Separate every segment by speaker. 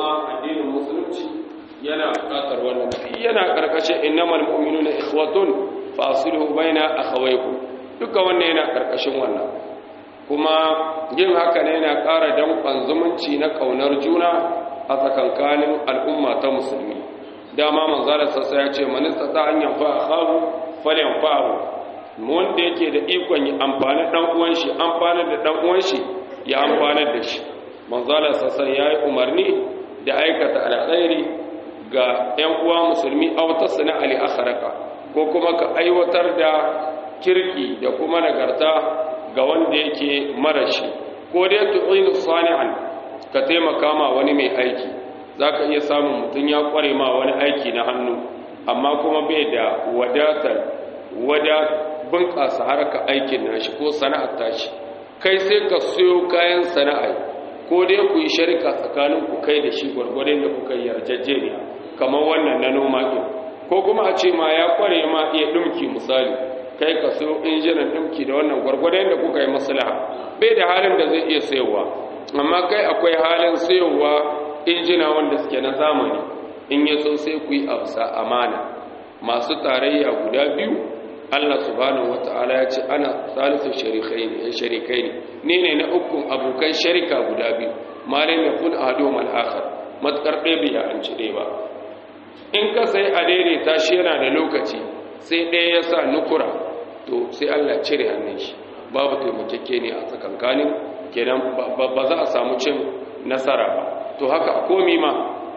Speaker 1: kuma addinin musulunci yana buƙatar wannan yana karkashin innamal mu'minuna ikhwatun fa aslihu baina akhawaykum duka wannan yana karkashin wannan kuma yin haka ne yana ƙara danƙon zumunci na ƙaunar juna a tsakankanin al'umma ta musulmi dama manzala sassa ya ce manista ta hanyar fa akhahu falyan fa'ahu wanda yake da ikon yi amfani dan uwan shi amfani da dan uwan shi ya amfani da shi manzala sassa ya yi umarni da aikata alkhairi ga ƴan uwa musulmi aw tasna ali akharaka ko kuma ka aiwatar da kirki da kuma nagarta ga wanda yake marashi ko dai tu'inu sani'an ka taimaka ma wani mai aiki zaka iya samun mutum ya kware ma wani aiki na hannu amma kuma bai da wadatar wada bunƙasa harka aikin nashi ko sana'ar tashi kai sai ka siyo kayan sana'a ko dai ku yi sharika tsakanin ku kai da shi gwargwadon da kuka yi yarjejeniya kamar wannan na noma ɗin ko kuma a ce ma ya kware ma iya ɗumki misali kai ka siyo injinan ɗumki da wannan gwargwadon da kuka yi maslaha bai da halin da zai iya sayowa amma kai akwai halin sayowa injina wanda suke na zamani in ya so sai ku yi absa amana masu tarayya guda biyu Allah subhanahu wata'ala ya ce ana salisu sharikai ne ni ne na ukun abokan sharika guda biyu malin ya kun ado mal'akar matukar ɗaya bai an ci ɗaya ba in ka sai a daidaita shi yana da lokaci sai ɗaya ya sa nukura to sai Allah cire hannun shi babu taimakeke ne a tsakankanin kenan ba za a samu cin nasara ba to haka komi ma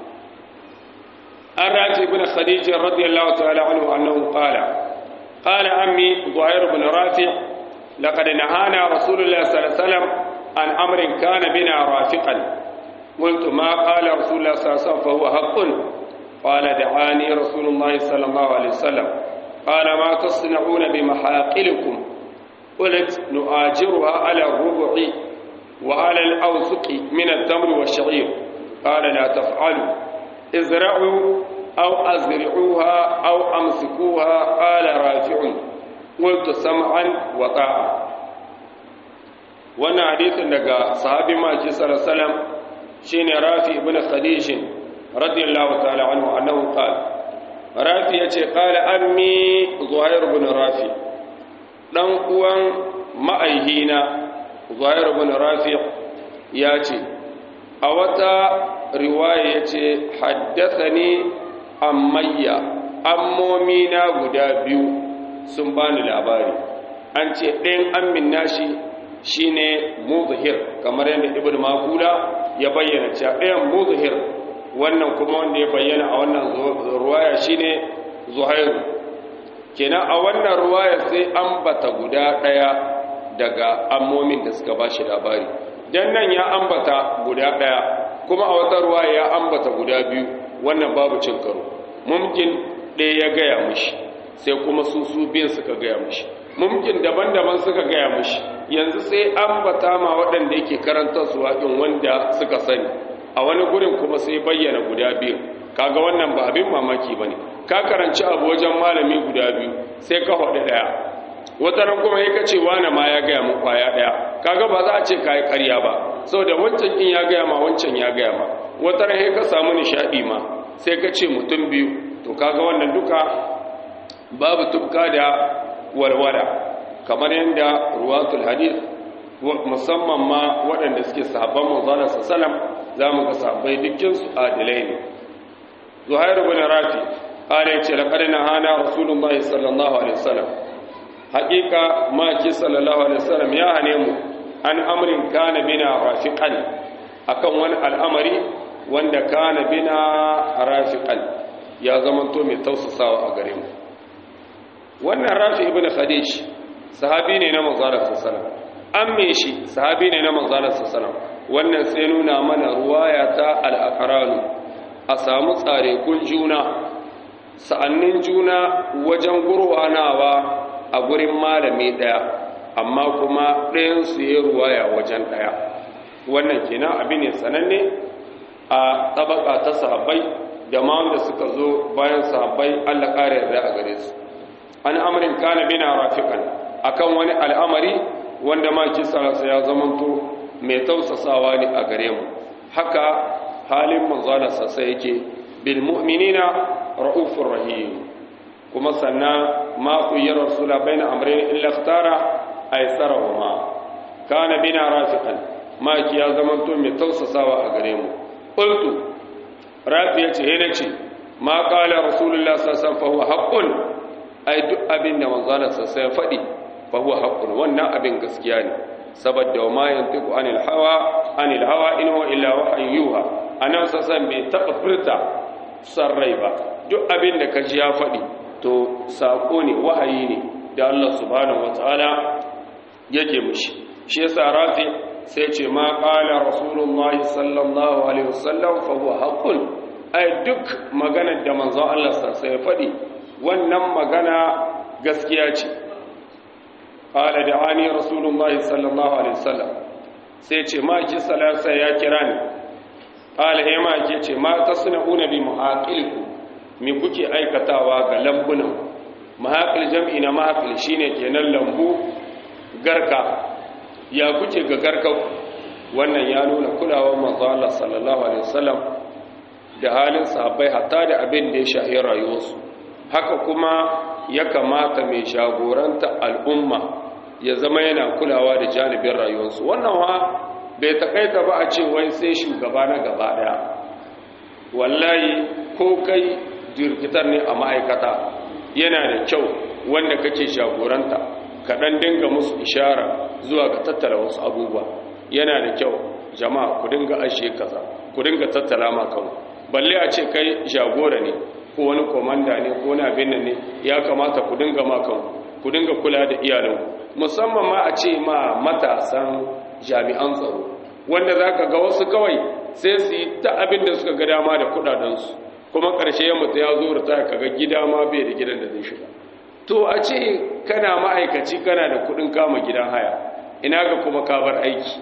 Speaker 1: an raji ibn khadija radiyallahu ta'ala anhu annahu qala qala ammi zuhair ibn rafi laqad nahana rasulullah sallallahu alaihi wasallam an amrin kana bina rafiqan قلت ما قال رسول الله صلى الله عليه وسلم فهو حق قال دعاني رسول الله صلى الله عليه وسلم قال ما تصنعون بمحاقلكم قلت نؤاجرها على الربع وعلى الأوسق من التمر والشعير قال لا تفعلوا ازرعوا أو أزرعوها أو أمسكوها قال رافع قلت سمعا وطاعة وانا حديث لقى صحابي ما صلى الله عليه وسلم شين رافي بن خديج رضي الله تعالى عنه أنه قال رافي قال أمي ظهير بن رافي ɗan uwan ma'aihina zuhair bin rafi ya ce a wata riwaya ya ce haddasa ne ammayya ammomina guda biyu sun bani labari an ce ɗayan ammin nashi shine muzahir kamar yadda ibn makula ya bayyana cewa ɗayan muzahir wannan kuma wanda ya bayyana a wannan ruwaya shine zuhairu kenan a wannan ruwaya sai ambata guda ɗaya daga ammomin da suka ba shi labari don nan ya ambata guda ɗaya kuma a wata ruwaya ya ambata guda biyu wannan babu cin karo mumkin ɗaya ya gaya mushi sai kuma su su biyan suka gaya mushi mumkin daban-daban suka gaya mushi yanzu sai ambata ma waɗanda yake karanta su waƙin wanda suka sani a wani gurin kuma sai bayyana guda biyu kaga wannan ba abin mamaki ba ne ka karanci abu wajen malami guda biyu sai ka haɗe ɗaya wata ran kuma ya kace wane ma ya gaya mu kwaya ɗaya kaga ba za a ce ka yi ƙarya ba saboda wancan in ya gaya ma wancan ya gaya ma wata ran ka samu nishaɗi ma sai ka ce mutum biyu to kaga wannan duka babu tufka da walwala kamar yadda ruwatul hadith musamman ma waɗanda suke sahabban manzana sallam za mu ga sahabbai dukkinsu adilai ne zuhairu bin rafi ala yace laqad nahana rasulullahi sallallahu alaihi wasallam haqiqa ma ki sallallahu alaihi wasallam ya hane mu an amrin kana bina rafiqan akan wani al'amari wanda kana bina rafiqan ya zamanto mai tausasawa a gare mu wannan rafi ibn khadij sahabi ne na manzara sallallahu amme shi sahabi ne na manzara sallallahu wannan sai nuna mana ruwaya ta al-aqranu a samu tsare kun juna sa'annin juna wajen gurwanawa a gurin malami daya amma kuma ɗayan su ya ruwaya wajen daya wannan kenan abin ne sananne a tabaka ta sahabbai da ma wanda suka zo bayan sahabbai Allah ƙara yarda a gare su an amrin kana bina rafiqan akan wani al'amari wanda ma kisalasa ya zamanto mai tausasawa ne a gare mu haka halin manzalarsa sai yake bil mu'minina ra'ufur rahim kuma sannan ma khayyara rasula baina amrayn illa ikhtara aysarahuma kana bina rafiqan ma ki ya zaman to mai tausasawa a gare mu qultu rafi yace he nace ma qala rasulullah sallallahu alaihi wasallam fa huwa haqqun ai duk abin da manzalarsa sai faɗi fa huwa haqqun wannan abin gaskiya ne saboda wa ma yantiqu anil hawa anil hawa in huwa illa wahyun yuha anan sasan bai taba furta sarrai ba duk abin da kaji ya faɗi to sako ne wahayi ne da Allah subhanahu wataala yake mushi shi yasa rafi sai ce ma qala rasulullahi sallallahu alaihi wasallam fa huwa haqqun ai duk maganar da manzon Allah sai ya faɗi wannan magana gaskiya ce qala da'ani rasulullahi sallallahu alaihi wasallam sai ce ma ki salasa ya kira ni qala he ma ki ce ma tasna'una bi muhaqilikum me kuke aikatawa ga lambunan muhaqil jam'i na muhaqil shine kenan lambu garka ya kuke ga garka wannan ya nuna kulawar manzo Allah sallallahu alaihi wasallam da halin sahabbai hatta da abin da ya shahi rayuwarsu haka kuma ya kamata mai shagoranta al'umma ya zama yana kulawa da janibin rayuwarsu wannan wa bai takaita ba a ce wai sai shugaba na gaba daya wallahi ko kai jirkitar ne a ma'aikata yana da kyau wanda kake shagoranta kaɗan dinga musu ishara zuwa ga tattala wasu abubuwa yana da kyau jama'a ku dinga ashe kaza ku dinga tattala ma kanku balle a ce kai jagora ne ko wani komanda ne ko wani abin nan ne ya kamata ku dinga makan ku dinga kula da iyalanku musamman ma a ce ma matasan jami'an tsaro wanda za ka ga wasu kawai sai su yi ta abin da suka ga dama da kudadensu kuma ƙarshe ya mutu ya zo da ka ga gida ma bai da gidan da zai shiga to a ce kana ma'aikaci kana da kudin kama gidan haya ina ga kuma ka bar aiki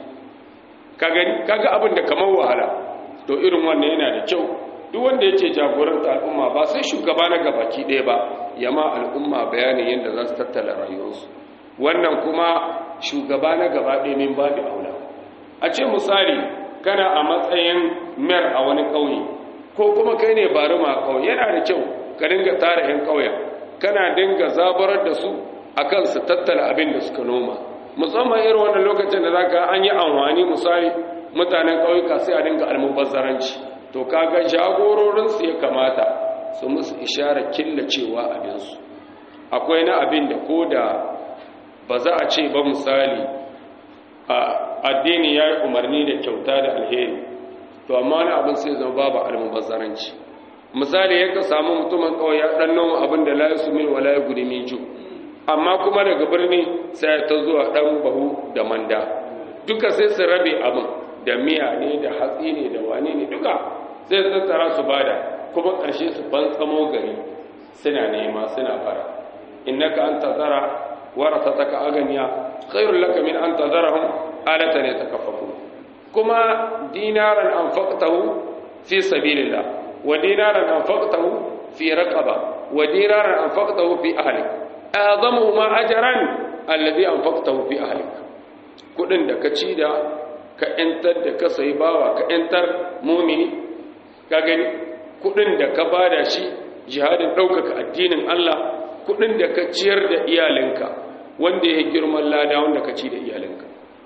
Speaker 1: kaga abin da kamar wahala to irin wannan yana da kyau duk wanda yake jagoranta al'umma ba sai shugaba na gabaki ɗaya ba yama al'umma bayanin yadda za su tattala rayuwarsu wannan kuma shugaba na gaba ɗaya min babu aula a ce misali kana a matsayin mayar a wani ƙauye ko kuma kai ne bari ma ƙauye yana da kyau ka dinga tara 'yan ƙauyen kana dinga zabarar da su akan su tattala abin da suka noma musamman irin wannan lokacin da zaka an yi amfani misali mutanen ƙauyuka sai a dinga almubazzaranci to kaga jagororinsu ya kamata su musu isharar killacewa abinsu akwai na abin da ko da ba za a ce ba misali a addini ya yi umarni da kyauta da alheri to amma wani abin sai zama babu almubazzaranci misali ya ka samu mutumin kawai ya ɗan noma abin da layu su min wa layu gudi min ju amma kuma daga birni sai ta zuwa ɗan bahu da manda duka sai su rabe abin da miya ne da hatsi ne da wani ne duka sai su tattara su bada kuma ƙarshe su ban tsamo gari suna nema suna fara innaka an tazara warasataka aganiya khairul laka min an tazarahum alatan yatakaffafu kuma dinaran anfaqtahu fi sabilillah wa dinaran anfaqtahu fi raqaba wa dinaran anfaqtahu fi ahlik azamu ma ajran alladhi anfaqtahu fi ahlik kudin da ka ci da ka ‘yantar da ka sayi bawa ka ‘yantar mumini ka gani kudin da ka bada shi jihadin ɗaukaka addinin Allah kudin da ka ciyar da iyalinka wanda ya girman lada wanda ka ci da iyalinka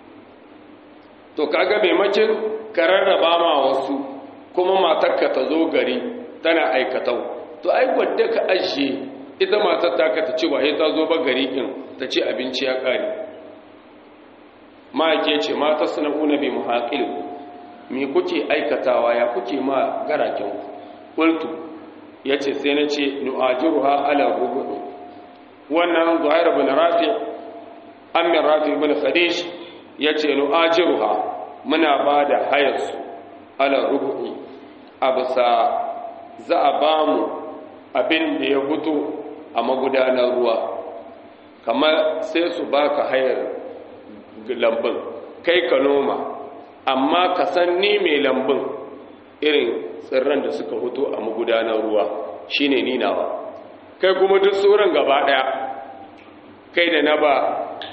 Speaker 1: to kaga maimakin ka rarraba ma wasu kuma matarka ta zo gari tana aikatau to ai wadda ka ajiye ita matar ta ka ta ce ba ta zo ba gari in ta ce abinci ya ƙare ma'aike ce mata suna una bi muhaƙil me kuke aikatawa ya kuke ma garaken ƙultu ya ce sai na ce nu'ajiru ha ala rubuɗu wannan zuhair bin rafi amin rafi bin khadish ya ce nu'ajiru ha muna ba da hayarsu ala rubuɗi a bisa za a ba mu abin da ya fito a magudanar ruwa kamar sai su baka hayar lambun kai ka noma amma ka san ni mai lambun irin tsirran da suka fito a magudanar ruwa shine ninawa kai kuma duk tsoron gaba daya kai da na ba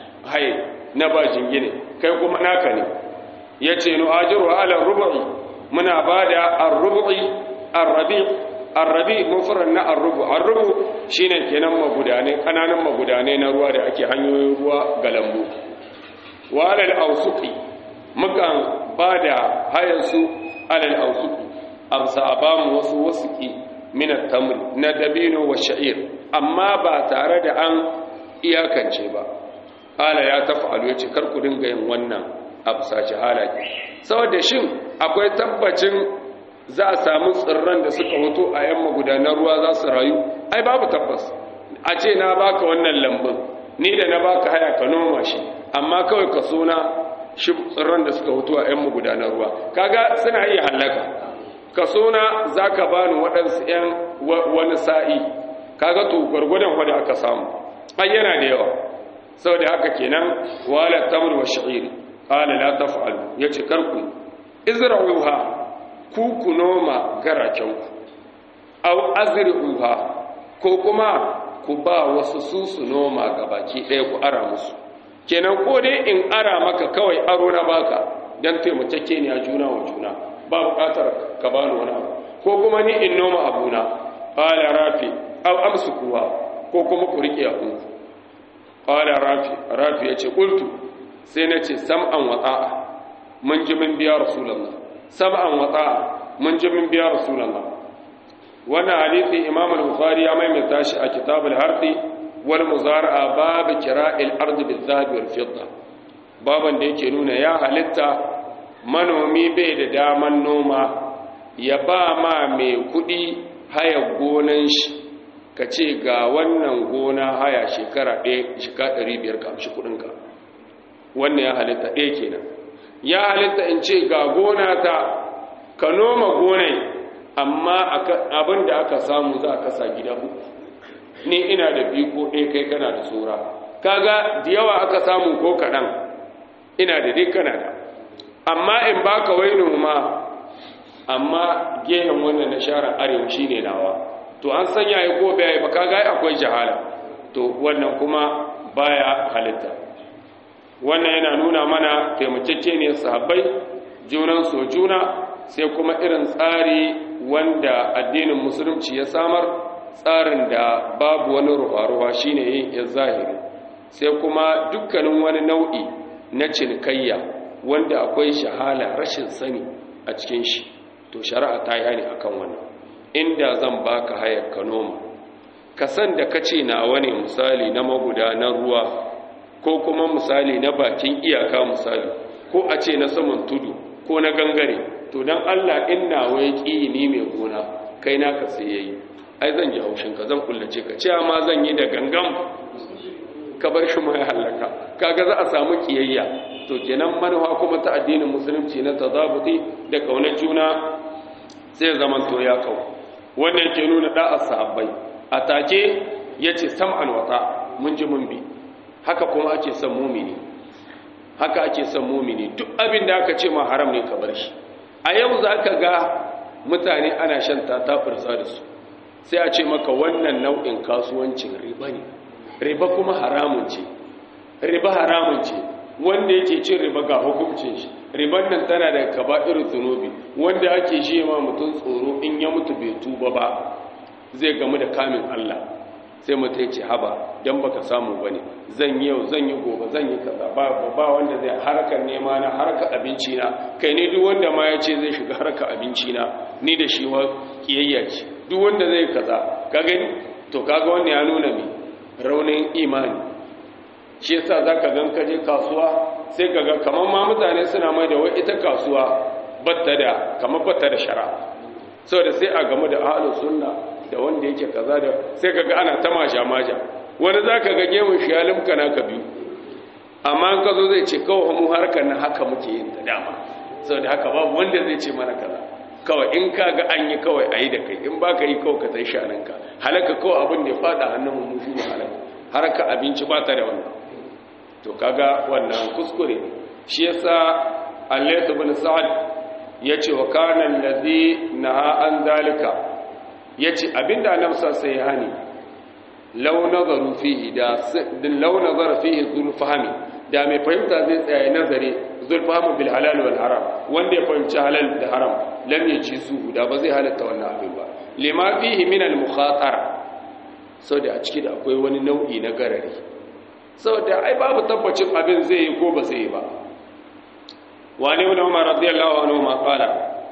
Speaker 1: haye na ba jingine kai kuma naka ne ya ce nu ajiru ala rubai muna bada ar-rubu'i ar-rabi ar-rabi mufrad na ar-rubu ar-rubu shine kenan magudane kananan magudane na ruwa da ake hanyoyin ruwa ga lambu wa alal awsuqi mukan bada hayansu alal awsuqi amsa abamu wasu wasuki min at-tamr na dabino wa sha'ir amma ba tare da an iyakance ba ala ya tafa'alu yace kar ku dinga yin wannan absaci halaki saboda shin akwai tabbacin za a samu tsirran da suka hoto a yan magudanar ruwa za su rayu ai babu tabbas a ce na baka wannan lambun ni da na baka haya ka noma shi amma kawai ka suna shi tsirran da suka hoto a yan magudanar ruwa kaga suna iya hallaka ka suna za ka bani waɗansu ‘yan wani sa'i kaga to gwargwadon wadda aka samu ai yana da yawa sau da haka kenan wala tamar wa sha'iri ƙala la taf'al ya ce karku izra'uha ku ku noma garakenku au azri'uha ko kuma ku ba wasu su su noma gabaki ɗaya ku ara musu kenan ko dai in ara maka kawai aro na baka don taimakeke ne a juna wa juna ba bukatar ka bani wani abu ko kuma ni in noma abuna qala rafi aw amsukuha ko kuma ku rike abu qala rafi rafi yace qultu sai nace sam'an wa ta'a mun ji min biya rasulullah sam'an wa ta'a mun ji min biya rasulullah wannan hadisi imam al-bukhari ya maimaita shi a kitab al-harthi wal muzara'a bab kira'il ard bil dhahab wal fidda baban da yake nuna ya halitta manomi bai da daman noma ya ba ma mai kudi haya gonan shi ka ce ga wannan gona haya shekara ɗaya shika ɗari biyar ka amshi kudinka wannan ya halitta ɗaya kenan ya halitta in ce ga gona ta ka noma gonai amma abin da aka samu za a kasa gida uku ni ina da biyu ko ɗaya kai kana da tsora kaga da yawa aka samu ko kaɗan ina da dai kana da amma in baka wai noma amma gehen wannan na share arewa shine nawa to an sanya ya ko bai ba kaga akwai jahala to wannan kuma baya halitta wannan yana nuna mana taimakekeniyar sahabbai junan so juna sai kuma irin tsari wanda addinin musulunci ya samar tsarin da babu wani ruwa-ruwa shine yin ya zahiri sai kuma dukkanin wani nau'i na cinikayya wanda akwai shahala rashin sani a cikin shi to shari'a ta yi ne akan wannan inda zan baka hayar ka noma ka san da kace na wani misali na magudanar ruwa ko kuma misali na bakin iyaka misali ko a ce na saman tudu ko na gangare to dan Allah inna wai ki ni mai gona kai naka sai yayi ai zan ji haushin ka zan kullace ka ce ma zan yi da gangam ka bar shi mai halaka kaga za a samu kiyayya to kenan manufa kuma ta addinin musulunci na tazabuti da kaunar juna sai zaman to ya kau wannan ke nuna da'a sahabbai a take yace sam'an wata mun ji mun bi haka kuma ake son mumini haka ake son mumini duk abin da aka ce ma haram ne ka bar shi a yau za ka ga mutane ana shan tatafirsa da su sai a ce maka wannan nau'in kasuwancin riba ne riba kuma haramun ce riba haramun ce wanda yake cin riba ga hukuncin shi riban nan tana da kaba'ir zunubi wanda ake shi ma mutum tsoro in ya mutu bai tuba ba zai gamu da kamin Allah sai mutum ya ce haba dan baka samu bane zan yi yau zan yi gobe zan yi kaza ba ba wanda zai harkar nema na harkar abinci na kai ne duk wanda ma ya ce zai shiga harkar abinci na ni da shi wa kiyayya ce duk wanda zai kaza ka gani to kaga wannan ya nuna mi raunin imani shi yasa zaka gan ka je kasuwa sai kaga kaman ma mutane suna mai da wai ita kasuwa batta da kamar batta da shara saboda sai a gamu da ahlus sunna da wanda yake kaza da sai kaga ana ta maja maja wani zaka ga gemun shi ya limka naka biyu amma an kazo zai ce kawai mu harkar na haka muke yin ta dama saboda haka babu wanda zai ce mana kaza kawai in ka ga an yi kawai a yi da kai in ba ka yi kawai ka zai shananka halaka kawai abin da ya fada hannun mu shi ne halaka harka abinci ba ta da wannan to kaga wannan kuskure shi yasa Allah ibn Sa'ad yace wa kana allazi naha an zalika yace abinda annabi sai ya hani law nazaru fihi da law nazara fihi zul fahmi da mai fahimta zai tsaya nazari zul fahmi bil halal wal haram wanda ya fahimci halal da haram lam yaji su da ba zai halatta wannan abin ba lima fihi min al mukhatara saboda a ciki da akwai wani nau'i na garari saboda ai babu tabbacin abin zai yi ko ba zai yi ba wani ibn umar radiyallahu anhu ma qala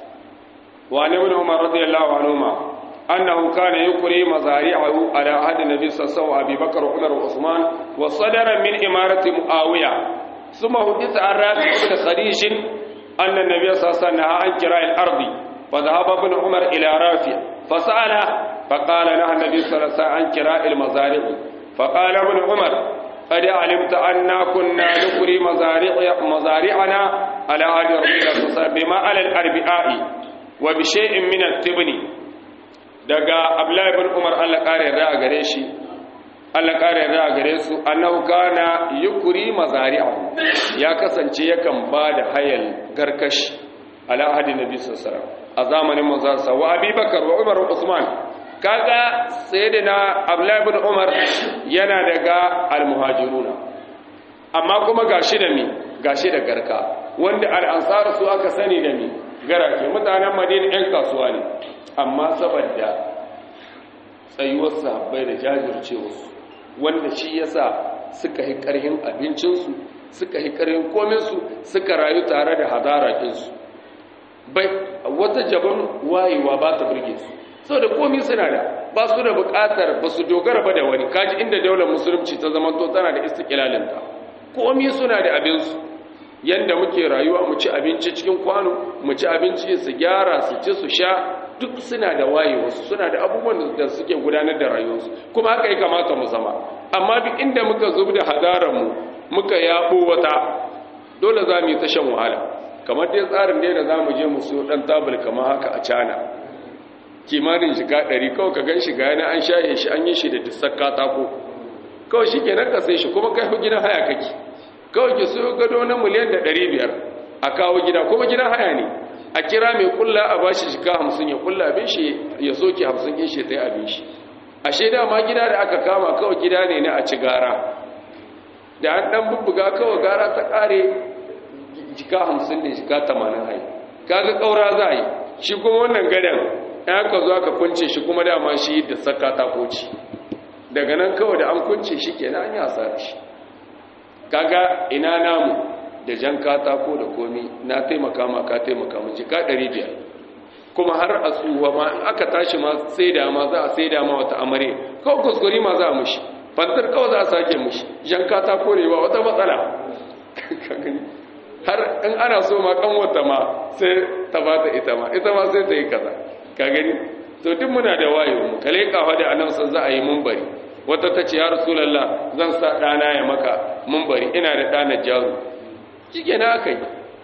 Speaker 1: wani ibn umar radiyallahu anhu ma annahu kana yukri mazari'ahu ala ahd nabi sallallahu alaihi wasallam bakr umar wa usman wa sadara min imarati muawiya ثم حدث عن رافع بن خديج أن النبي صلى الله عليه وسلم نهى عن كراء الأرض فذهب ابن عمر إلى رافع فسأله فقال نهى النبي صلى الله عليه وسلم عن كراء المزارع فقال ابن عمر قد علمت أننا كنا نقري مزارع مزارعنا على عهد رسول الله صلى الله عليه وسلم بما على الأربعاء وبشيء من التبن daga Abdullahi ibn Umar Allah kare da gare shi Allah kare da gare su annahu kana yukri mazari'ahu ya kasance yakan ba da hayal garkashi ala ahdi nabi sallallahu alaihi wasallam a zamanin manzon sa wa Abubakar wa Umar wa Usman kaga sayyidina Abdullahi ibn Umar yana daga al-muhajiruna amma kuma gashi da mi gashi da garka wanda al-ansar su aka sani da mi garake mutanen Madina ɗan kasuwa ne amma saboda tsayuwar sahabbai da jajircewarsu wanda shi yasa suka yi ƙarhin abincinsu suka yi ƙarhin kominsu suka rayu tare da hadara ɗinsu bai wata jaban wayewa ba ta burge su sau da komi suna da ba su da bukatar ba su dogara ba da wani kaji inda daular musulunci ta zama to tana da istiklalinta komi suna da abinsu yadda muke rayuwa mu ci abinci cikin kwano mu ci abinci su gyara su ci su sha duk suna da wayewarsu suna da abubuwan da suke gudanar da rayuwarsu kuma haka ya kamata mu zama amma duk inda muka zub da hadararmu muka yaɓo wata dole za mu yi ta shan wahala kamar dai tsarin dai da za mu je mu siyo ɗan tabul kamar haka a cana kimanin shiga ɗari kawai ka gan shiga yana an shaye shi an yi shi da dusar katako kawai shi ke nan ka sai shi kuma kai gidan haya kake kawai ki siyo gado na miliyan da ɗari biyar a kawo gida kuma gidan haya ne a kira mai kulla a bashi shiga hamsin ya kulla abin shi ya soke hamsin in shi ta yi abin shi a shaida ma gida da aka kama kawai gida ne na a ci gara da an ɗan bubbuga kawai gara ta ƙare jika hamsin ne jika tamanin hai kaga ƙaura za a yi shi kuma wannan gadon ya ka zo aka kunce shi kuma dama shi da saka ta koci daga nan kawai da an kunce shi ke an yasa shi kaga ina namu da jan katako da komi na taimaka ma ka taimaka mu jika 500 kuma har a tsuwa ma in aka tashi ma sai da ma za a sai da ma wata amare kawai kuskure ma za a mushi fantar kawai za a sake mushi jan katako ne ba wata matsala har in ana so ma kan wata ma sai ta ba ta ita ma ita ma sai ta yi kaza ka gani to duk muna da wayo mu kale kafa da annabi san za a yi munbari wata ta ce ya rasulullah zan sa dana ya maka munbari ina da dana jaru kike na kai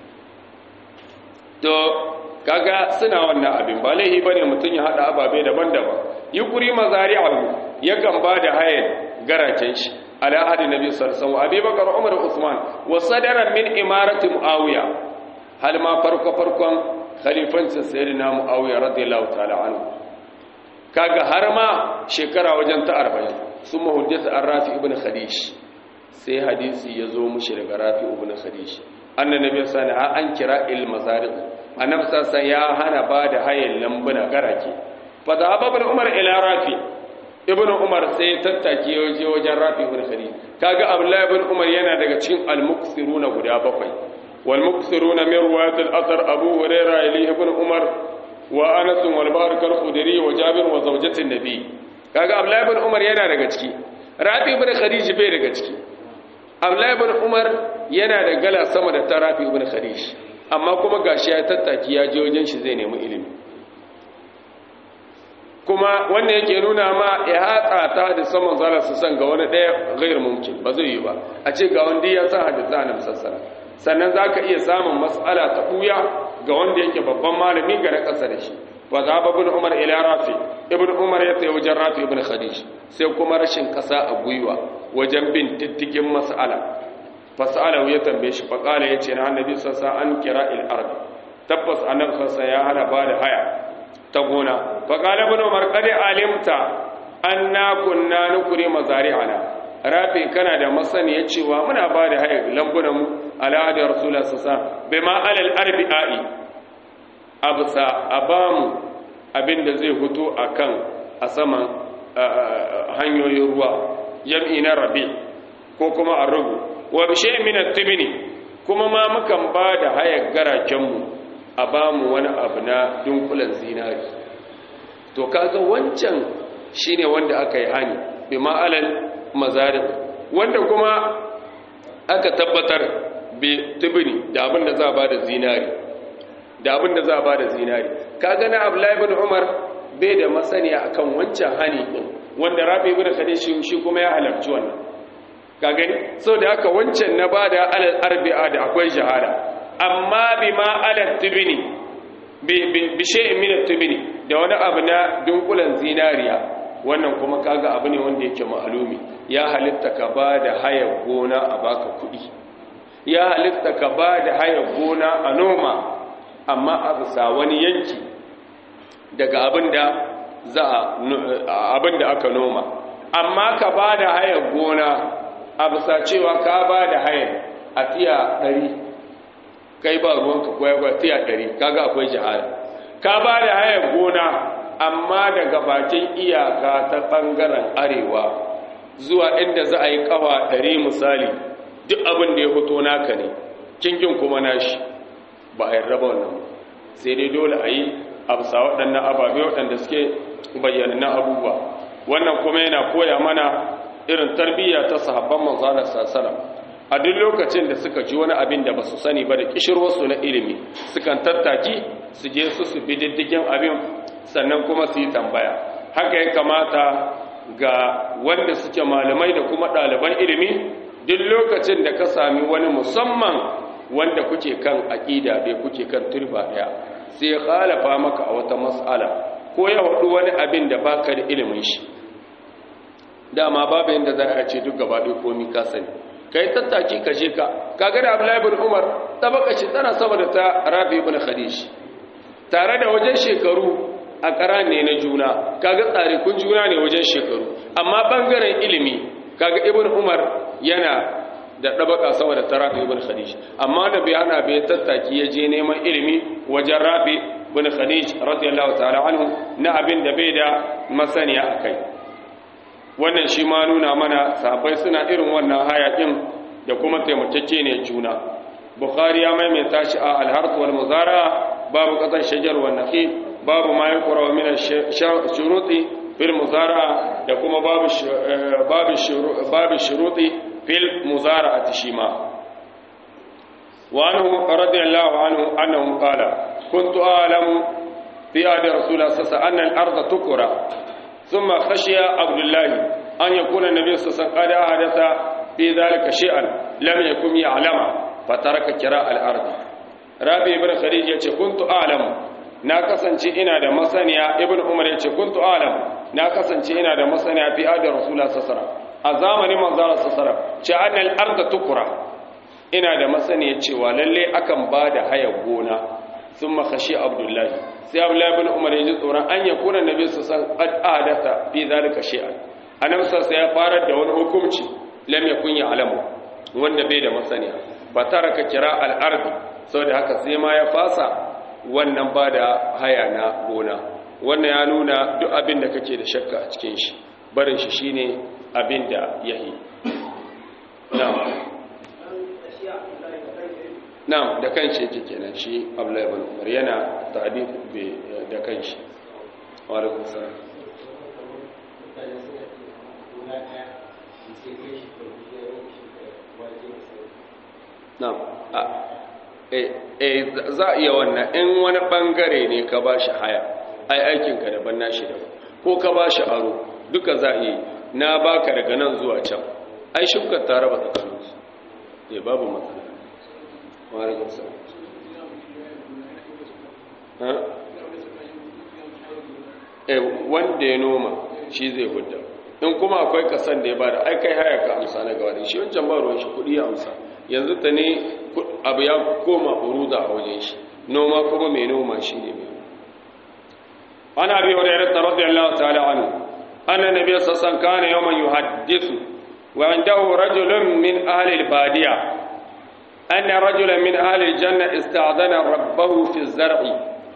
Speaker 1: to kaga suna wannan abin ba laihi bane mutun ya hada ababe daban-daban yukuri mazari'ahu yakan ba da hayan garacen shi ala hadi nabi sallallahu alaihi wasallam abubakar umar usman wa sadara min imarati muawiya hal ma farko farkon khalifancin sayyidina muawiya radiyallahu ta'ala anhu kaga har ma shekara wajen ta 40 sun mahujjata an rafi ibn khadish sai hadisi ya zo mushi daga rafi ibn khadish annan nabi sallallahu alaihi an kira il mazariq annabi sallallahu ya hana ba da hayan lambuna garake fa da ibn umar ila rafi ibn umar sai tattaki waje wajen rafi ibn khadish kaga abdullahi ibn umar yana daga cikin al-muksiruna guda bakwai والمكثرون من رواية الأثر أبو هريرة إليه ابن عمر وأنس والبارك الخدري وجابر وزوجة النبي kaga Abdullahi ibn Umar yana daga ciki Rafi ibn Khadij bai daga ciki Abdullahi ibn Umar yana da gala sama da ta Rafi ibn Khadij amma kuma gashi ya tattaki ya je wajen shi zai nemi ilimi kuma wannan yake nuna ma ya hatsa ta da saman zala su san ga wani ɗaya gairu mumkin ba zai yi ba a ce ga wanda ya san hadisa na musassara sannan za ka iya samun matsala ta ɓuya ga wanda yake babban malami ga na ƙasa da shi ba za ba bin umar ila rafi ibn umar ya tsaye wajen rafi ibn khadij sai kuma rashin ƙasa a gwiwa wajen bin diddigin mas'ala fas'ala ya tambaye shi faƙala ya ce na annabi sassa an kira il ardi tabbas annabi sassa ya hana ba da haya ta gona faƙala ibn umar qad alimta anna kunna nukuri mazari'ana rafi kana da masaniya cewa muna ba da haya lambunan mu ala da rasulullah sallallahu bai ma alal arbi'i absa abamu abinda zai fito akan a saman hanyoyin ruwa jam'i na rabi ko kuma arrugu wa bi shay'in min at-tibni kuma ma mukan ba da hayar garaken mu a bamu wani abu na dunkulan zinari to kaga wancan shine wanda aka yi hani bi ma'alal mazarib wanda kuma aka tabbatar bi tibni da abin da za a ba da zinari da abin da za a ba da zinari kaga na Abdullahi ibn Umar bai da masaniya akan wancan hani din wanda Rabi ibn Khadij shi kuma ya halarci wannan ka gani so da haka wancan na bada alal arbi'a da akwai shahada amma bi ma alal tibni bi shay'in min at-tibni da wani abu na dunkulan zinariya wannan kuma kaga abu ne wanda yake ma'alumi ya halitta ka bada haya gona a baka kuɗi ya halitta ka bada haya gona a noma amma a bisa wani yanki daga abinda za abinda aka noma amma ka bada haya gona a bisa cewa ka bada haya a tiya ɗari kai ba ruwanka kwaya tiya ɗari kaga akwai jihada ka bada haya gona amma daga bakin iyaka ta ɓangaren arewa zuwa inda za a yi ƙawa ɗari misali duk abin da ya fito naka ne kingin kuma nashi ba a yarda ba wannan sai dai dole a yi a bisa waɗannan ababe waɗanda suke bayyanannun abubuwa wannan kuma yana koya mana irin tarbiyya ta sahabban manzana sassana a duk lokacin da suka ji wani abin da ba su sani ba da kishirwarsu na ilimi sukan tattaki su je su su bi diddigin abin sannan kuma su yi tambaya haka ya kamata ga wanda suke malamai da kuma ɗaliban ilimi duk lokacin da ka sami wani musamman wanda kuke kan aƙida bai kuke kan turba ɗaya sai ya halafa maka a wata mas'ala ko ya haɗu wani abin da baka da ilimin shi dama babu yadda za a ce duk gaba ɗaya komi ka sani ka yi tattaki ka je ka kaga da abdullahi bin umar tabaka shi tana sama da ta rabi ibn khadij tare da wajen shekaru a ƙara ne na juna kaga tsare kun juna ne wajen shekaru amma bangaren ilimi kaga ibn umar yana da ɗabaka sama da ta rafi ibn khadij amma da bai hana bai tattaki ya je neman ilimi wajen rafi ibn khadij radiyallahu ta'ala anhu na abin da bai da masaniya akai wannan shi ma nuna mana sahabbai suna irin wannan hayakin da kuma taimakeke ne juna bukhari ya maimaita shi a al-harth wal muzara babu qatan shajar wa nakhil babu ma yaqra min ash-shuruti fil muzara da kuma babu babu babu shuruti fil muzara'ati shima wa anhu radiyallahu anhu annahu qala kuntu a'lamu fi ahdi rasulillah sallallahu alaihi wasallam anna al-ardha tukra ثم خشي عبد الله أن يكون النبي صلى الله عليه وسلم قد أحدث في ذلك شيئا لم يكن يعلم فترك كراء الأرض رابي بن خديج يقول كنت أعلم na kasance ina da masaniya ibn umar yace kuntu alam na kasance ina da masaniya fi adar rasulullah sallallahu a zamanin manzara sallallahu ce annal arda tukura ina da masaniya cewa lalle akan bada haya gona thumma khashi abdullahi sai abdullahi ibn umar ya ji tsoron an ya kuna nabi su san qad ahadatha fi zalika shay'an annabi sai ya fara da wani hukunci lam yakun ya alamu wanda bai da masaniya ba taraka kira al-ardi saboda haka sai ma ya fasa wannan ba da haya na gona wannan ya nuna duk abin da kake da shakka a cikin shi barin shi shine abin da yahi na'am na'am da kanshi yake kenan shi Abdullahi ibn Umar yana ta'dib da kanshi wa alaikum salam na'am eh za a iya wannan in wani bangare ne ka ba shi haya ai aikinka daban nashi daban ko ka ba shi aro duka za a yi na baka daga nan zuwa can ai shukar ta raba tsakaninsu ya babu matsala ma'alaikun sa eh wanda ya noma shi zai hudda in kuma akwai kasan da ya bada ai kai haya ka amsa na gaba da shi wancan ba ruwan shi kudi ya amsa yanzu ta ne abu ya koma uruda a wajen shi noma kuma mai noma shi ne mai ana bi hurairah radiyallahu ta'ala anhu anna nabiy sallallahu alaihi wasallam kana yawman yuhaddithu wa indahu rajulun min ahli al-badiya anna rajulan min ahli al-janna ista'dana rabbahu fi az-zar'i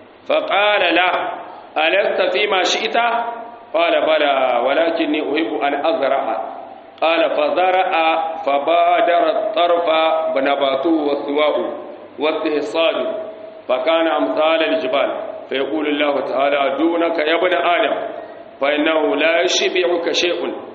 Speaker 1: faqala lahu alasta fi ma shi'ta qala bala walakinni uhibbu an azra'a qala fazara'a fabadara at-tarfa banabatuhu was-suwa'u was-ihsadu فكان أمثال الجبال فيقول الله تعالى دونك يا ابن آدم فإنه لا يشبعك شيء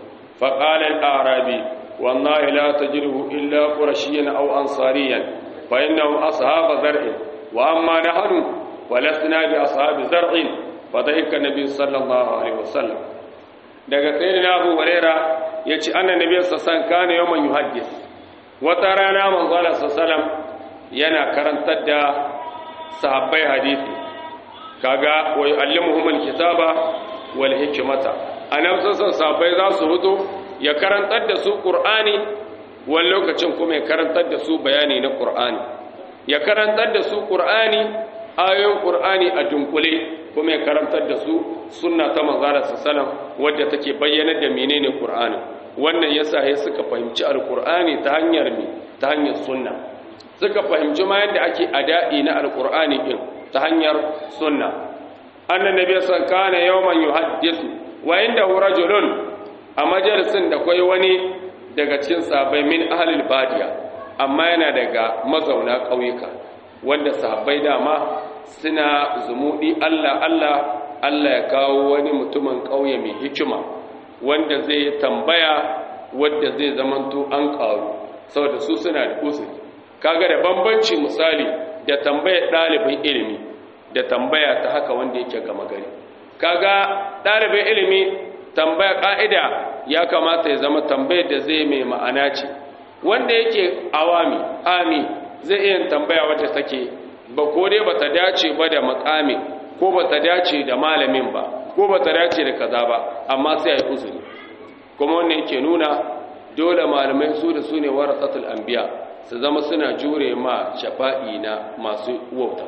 Speaker 1: فقال الأعرابي والله لا تجده إلا قرشيا أو أنصاريا فإنهم أصحاب زرع وأما نحن ولسنا بأصحاب زرع فضحك النبي صلى الله عليه وسلم daga sayyidina Abu Huraira yace annabi sallallahu alaihi wasallam kana yawman yuhaddis wata rana manzo Allah sallallahu alaihi wasallam yana karantar da sahabbai hadisi kaga wa yu'allimuhumul kitaba wal hikmata anan sassan sahabbai za su hudu ya karantar da su qur'ani wani lokacin kuma ya karantar da su bayani na qur'ani ya karantar da su qur'ani ayoyin qur'ani a dunkule kuma ya karantar da su sunna ta manzara sallallahu wadda take bayyana da menene qur'ani wannan yasa sai suka fahimci alqur'ani ta hanyar me ta hanyar sunna suka fahimci ma yadda ake ada'i na alkur'ani din ta hanyar sunna annan nabi san kana yawman yuhaddisu wa inda rajulun a majalisin da kai wani daga cikin sahabbai min ahlil badiya amma yana daga mazauna ƙauyuka wanda sahabbai dama suna zumudi Allah Allah Allah ya kawo wani mutumin ƙauye mai hikima wanda zai tambaya wanda zai zamanto an ƙaru saboda su suna da usuri kaga da bambanci misali da tambayar ɗalibin ilimi da tambaya ta haka wanda yake gama gari kaga ɗalibin ilimi tambaya ƙa'ida ya kamata ya zama tambayar da zai mai ma'ana ce wanda yake awami ami zai iya tambaya wadda take ba ko dai ba ta dace ba da makami ko ba ta dace da malamin ba ko ba ta dace da kaza ba amma sai a yi uzuri kuma wannan yake nuna dole malamai su da su ne warasatul anbiya su zama suna jure ma shafa'i na masu wauta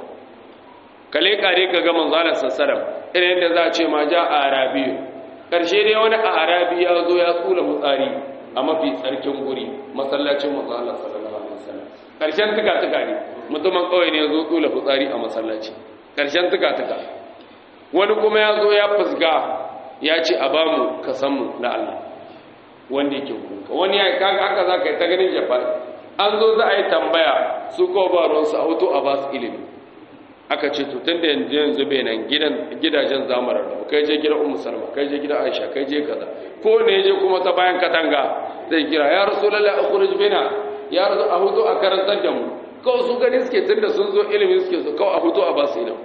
Speaker 1: kale kare ka ga manzalar sassaram irin yadda za a ce ma ja a arabiyu ƙarshe dai wani a arabi ya zo ya tsula mutsari a mafi tsarkin guri masallacin manzalar sallallahu alaihi wasallam ƙarshen tuka tuka ne mutumin kawai ne ya zo tsula mutsari a masallaci ƙarshen tuka tuka wani kuma ya zo ya fusga ya ce a bamu kasanmu na Allah wanda yake kuka wani ya kaga haka za ka yi ta ganin jafa'i an zo za a yi tambaya su ko ba ruwansu a hoto a ba su ilimi aka ce to tun da yanzu yanzu bai nan gidajen zamarar da kai je gidan ummu salma kai je gidan aisha kai je kaza ko ne je kuma ta bayan katanga zai kira ya rasulullahi akhruj bina ya rasu a hoto a karantar da mu kawai su gani suke tun da sun zo ilimi suke so kawai a hoto a ba su ilimi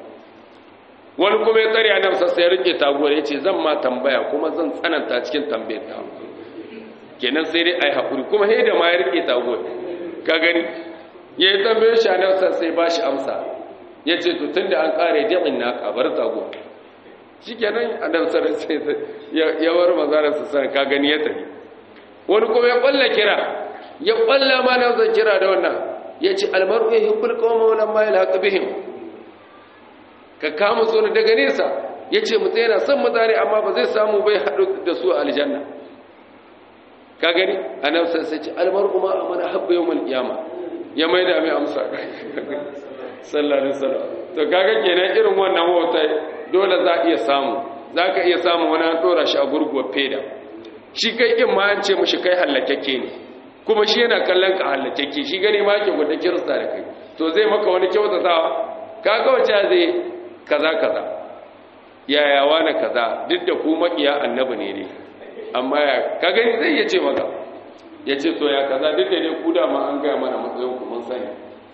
Speaker 1: wani kuma ya tsare a nan sassa ya rike taguwar ya ce zan ma tambaya kuma zan tsananta cikin tambayar ta kenan sai dai a yi haƙuri kuma sai da ma ya rike taguwar ka gani ya yi tambayar shi a nan sai ba shi amsa ya ce to tun da an ƙare ji'in na kabar taguwar shi kenan a nan sarar sai ya war mazarar su sanar ka gani ya tafi wani kuma ya ƙwalla kira ya ƙwalla ma nan zan kira da wannan ya ce almaru ya hibbul kawama wani ma ya laƙa bihim ka kama tsoro daga nesa ya ce mutu yana son mutane amma ba zai samu bai haɗu da su a aljanna ka gani a nan sai ce almar kuma a mana haɓɓa yau malƙiyama ya mai da mai amsa sallallahu alaihi to kaga kenan irin wannan wata dole za a iya samu za ka iya samu wani an ɗora shi a gurguwar feda shi kai in ma an ce mushi kai hallakakke ne kuma shi yana kallon ka hallakakke shi gani ma ke gwada kirista da kai to zai maka wani kyautatawa kaga wacce zai kaza kaza yaya wani kaza duk da ku makiya annabi ne ne amma ya ka gani zai ya ce maka ya ce to ya kaza duk da ne ku da ma an gaya mana matsayin ku mun sani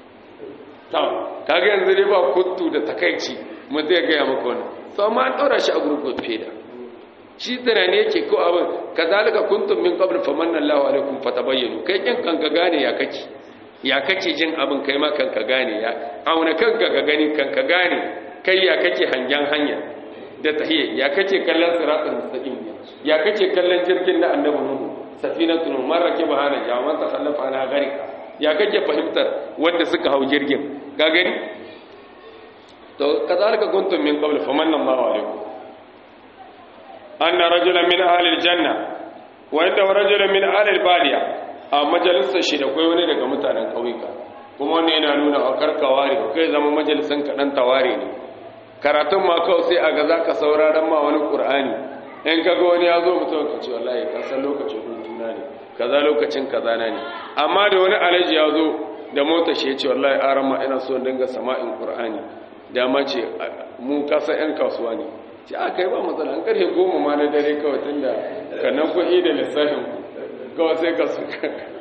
Speaker 1: to kaga yanzu dai ba kuttu da takaici mun zai gaya maka wani to amma an ɗora shi a gurgur feda shi tunani yake ko abin kazalika kuntum min qabl famanna Allahu alaikum fatabayyanu kai kin kanka gane ya kake ya kake jin abin kai ma kanka gane ya auna kanka ka gani kanka gane kai ya kake hangen hanya da tahiyya ya kake kallon siratul mustaqim ya kake kallon jirgin da annabi nuhu safinatul marrake bahana jawan ta khallafa ana garika ya kake fahimtar wanda suka hau jirgin ka gani to kazalika kuntum min qabl famanna Allahu alaikum anna rajulan min ahli aljanna wa inda rajulan min ahli albadiya a majalisar shi da kai wani daga mutanen kauyuka kuma wannan yana nuna a karkaware kai zama majalisan kaɗan taware ne karatun ma kawai sai a ga za ka sauraron ma wani ƙur'ani in ka ga wani ya zo mutum ka ce wallahi ka san lokacin hutuna ne kaza lokacin kaza na ne amma da wani alaji ya zo da mota shi ya ce wallahi aran ma ina so dinga sama'in ƙur'ani dama ce mu kasa yan kasuwa ne ce a kai ba matsala an karfe goma ma na dare kawai tun da kanan kuɗi da lissafin kawai sai ka su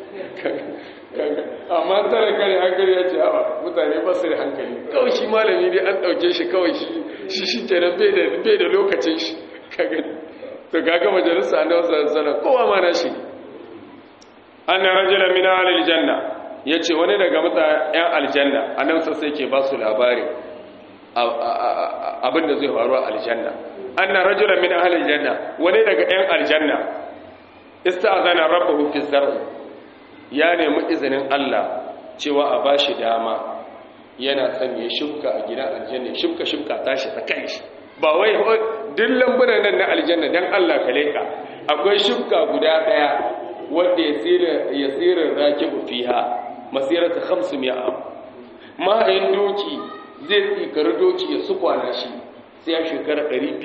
Speaker 1: amma tara kare hankali ya ce hawa mutane ba su da hankali kawai shi malami dai an ɗauke shi kawai shi shi ke nan bai da lokacin shi to kaga majalisa na wasu sana kowa ma na shi an na rajula mina aljanna ya ce wani daga mutane 'yan aljanna a nan sai ke ba su labari abin da zai faru a aljanna an na rajula mina aljanna wani daga 'yan aljanna ista'azana rabbahu fi zar'i ya nemi izinin Allah cewa a bashi dama yana son ya shubka a gidan aljanna shubka shubka tashi ta kai shi ba wai duk lambunan nan na aljanna dan Allah ka leka akwai shubka guda daya wanda ya tsira ya tsira rakibu fiha masirata 500 am mahayin doki zai tsikari doki ya sukwana shi sai ya shekara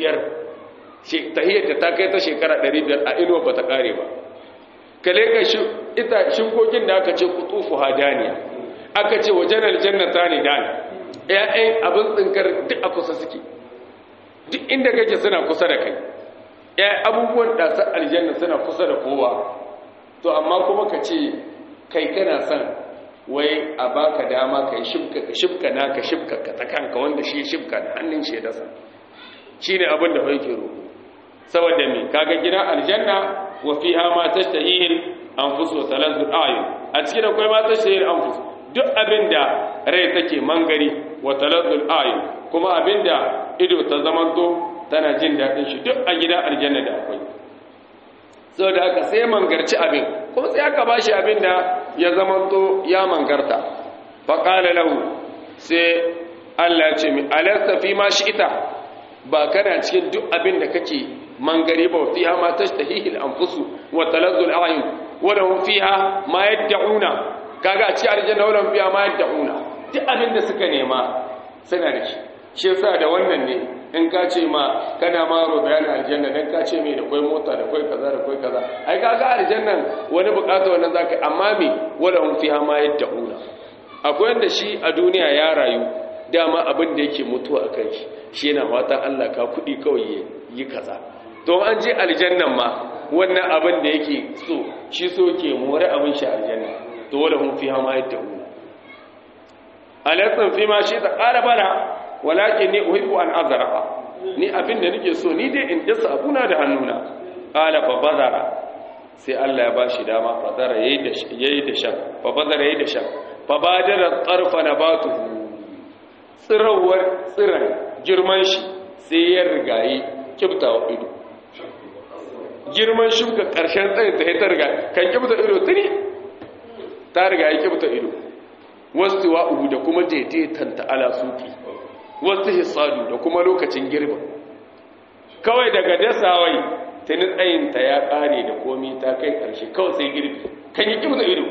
Speaker 1: 500 tahiyyar ta kai ta shekara 500 a inuwa ba ta kare ba kale ka ita shinkokin da aka ce kutufu hadaniya aka ce wajen aljannata ne dan ƴaƴan abin tsinkar duk a kusa suke duk inda kake suna kusa da kai ƴaƴan abubuwan ɗasar aljanna suna kusa da kowa to amma kuma ka ce kai kana son wai a baka dama ka yi shibka ka shibka na ka shibka ka ta kanka wanda shi shibka da hannun shi ya dasa shi ne abin da bai ke roƙo saboda me kaga gidan aljanna wa fiha ma tashtahihi anfus wa talazzu ayun a cikin akwai ma tashtahihi anfus duk abinda rai take mangari wa talazzu ayun kuma abinda ido ta zamanto tana jin dadin shi duk a gidan aljanna da akwai saboda haka sai mangarci abin kuma sai aka bashi abinda ya zamanto ya mangarta fa qala lahu sai Allah ya ce mi alasta fi ma shi'ita ba kana cikin duk abin da kake mangari ba fiha ma tashtahihi al-anfusu wa talazzu al-a'yun wa lahum fiha ma yad'una kaga a ci aljanna wa lahum fiha ma yad'una duk abin da suka nema suna da shi shi yasa da wannan ne in ka ce ma kana ma ro bayan aljanna dan ka ce me da kai mota da kai kaza da kai kaza ai kaga aljannan wani bukata wannan zaka amma me wa lahum fiha ma yad'una akwai wanda shi a duniya ya rayu dama abin da yake mutuwa a kai shi yana fatan Allah ka kuɗi kawai yi kaza to an je aljannan ma wannan abin da yake so shi so ke more abin shi aljanna to wala hum fiha ma yad'un alaykum fi ma shi ta qala bala walakin ni uhibbu an azrafa ni abin da nake so ni dai in dasa abuna da hannuna qala fa bazara sai Allah ya bashi dama bazara yayi da yayi da shan fa bazara yayi da shan fa badara tarfa nabatuhu tsirawar tsiran girman shi sai ya rigayi kibtawa ido girman shuka ƙarshen tsayin ta ta riga kan kibta ido tuni ta rigayi kibta ido wasu wa'uhu da kuma daidaitan ta'ala suki wasu hisadu da kuma lokacin girba kawai daga dasawai tuni tsayinta ya ƙare da komi ta kai ƙarshe kawai sai girbi kan yi kibta ido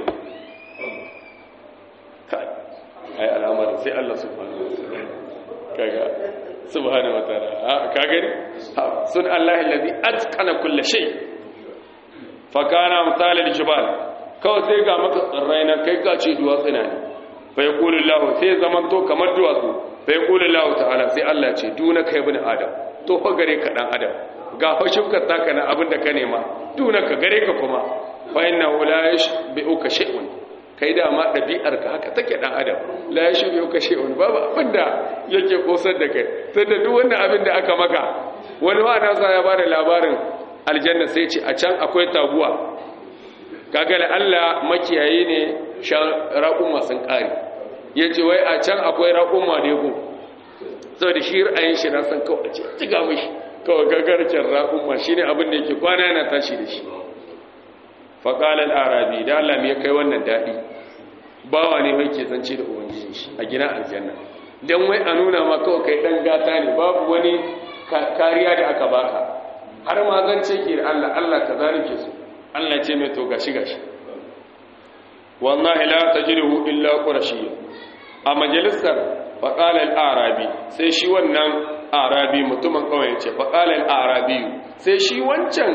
Speaker 1: ai al'amarin sai Allah subhanahu wataala kaga subhanahu wataala ka gani sun Allah alladhi atqana kulli shay fa kana amsal al-jibal kawai sai ga maka tsirrai na kai ka ce duwatsu na ne fa yaqulu Allah sai zaman to kamar duwatsu fa yaqulu Allah ta'ala sai Allah ce duna kai ibn adam to fa gare ka dan adam ga fa shukar taka na abin da ka nema duna ka gare ka kuma fa innahu la yashbi'uka shay'un kai da ma ɗabi'arka haka take ɗan adam la ya shirya ka shi'un babu abin da yake kosar da kai sai da duk wannan abin da aka maka wani wa nasa ya ba da labarin aljanna sai ce a can akwai taguwa kaga da Allah makiyayi ne shan raƙumma sun ƙari ya ce wai a can akwai raƙumma da yago saboda shi ra'ayin shi na san kawai ce ciga mishi kawai gagarcin raƙumma shi ne abin da yake kwana yana tashi da shi faƙalar arabi da Allah mai kai wannan daɗi bawa ne mai ke zance da ubangiji shi a gina aljanna don wai a nuna ma kawai kai ɗan gata ne babu wani kariya da aka baka har ma zan ce ki da Allah Allah kaza nake so Allah ce mai to gashi gashi wallahi la tajiduhu illa qurashiyya a majalisar faqala al-arabi sai shi wannan arabi mutumin kawai ya ce faqala al-arabi sai shi wancan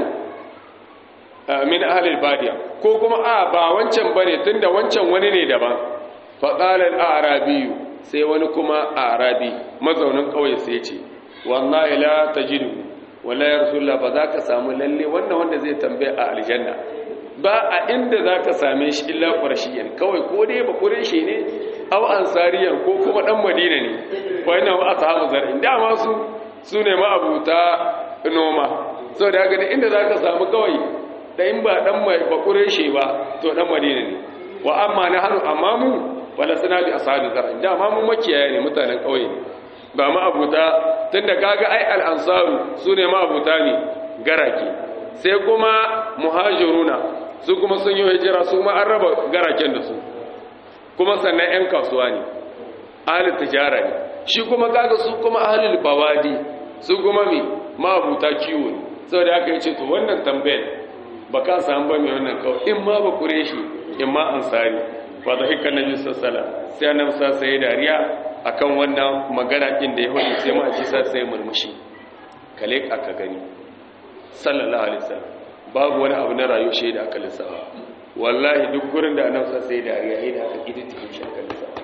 Speaker 1: min ahli al-badiya ko kuma a ba wancan bane tunda wancan wani ne daban faqala al-arabi sai wani kuma arabi mazaunin kawai sai ya ce wallahi la tajiduhu wallahi ya rasulullah ba za ka samu lalle wannan wanda zai tambaye a aljanna ba a inda za ka same shi illa ƙwarshiyan kawai ko dai ba ƙureshi ne aw ansariyan ko kuma ɗan madina ne wai na ba sahabu zar'in dama su su ne ma'abuta noma sau da haka inda za ka samu kawai da in ba ɗan mai ba ƙureshi ba to ɗan madina ne wa amma na hannu amma mu wala suna bi ashabi zar'in dama mu makiyaya ne mutanen ƙauye ne ba ma'abuta tunda kaga ai al'ansaru su ne ma'abuta ne garake sai kuma muhajiruna su kuma sun yi hijira su ma an raba garaken da su kuma sannan 'yan kasuwa ne ahalin tijara ne shi kuma kaga su kuma ahalin bawadi su kuma mi ma'abuta kiwo ne sau da aka yi ce to wannan tambayar ba ka samu ba mai wannan kawai in ma ba kure shi in ma ansari ba da hikar na jisar sala sai annabi sa sai dariya akan wannan magana din da ya hudu sai ma ji sa sai murmushi kale aka gani sallallahu alaihi wasallam babu wani abu na rayuwa shi da aka lissafa wallahi duk gurin da annabi sa sai dariya yayin da aka kidi cikin shi aka lissafa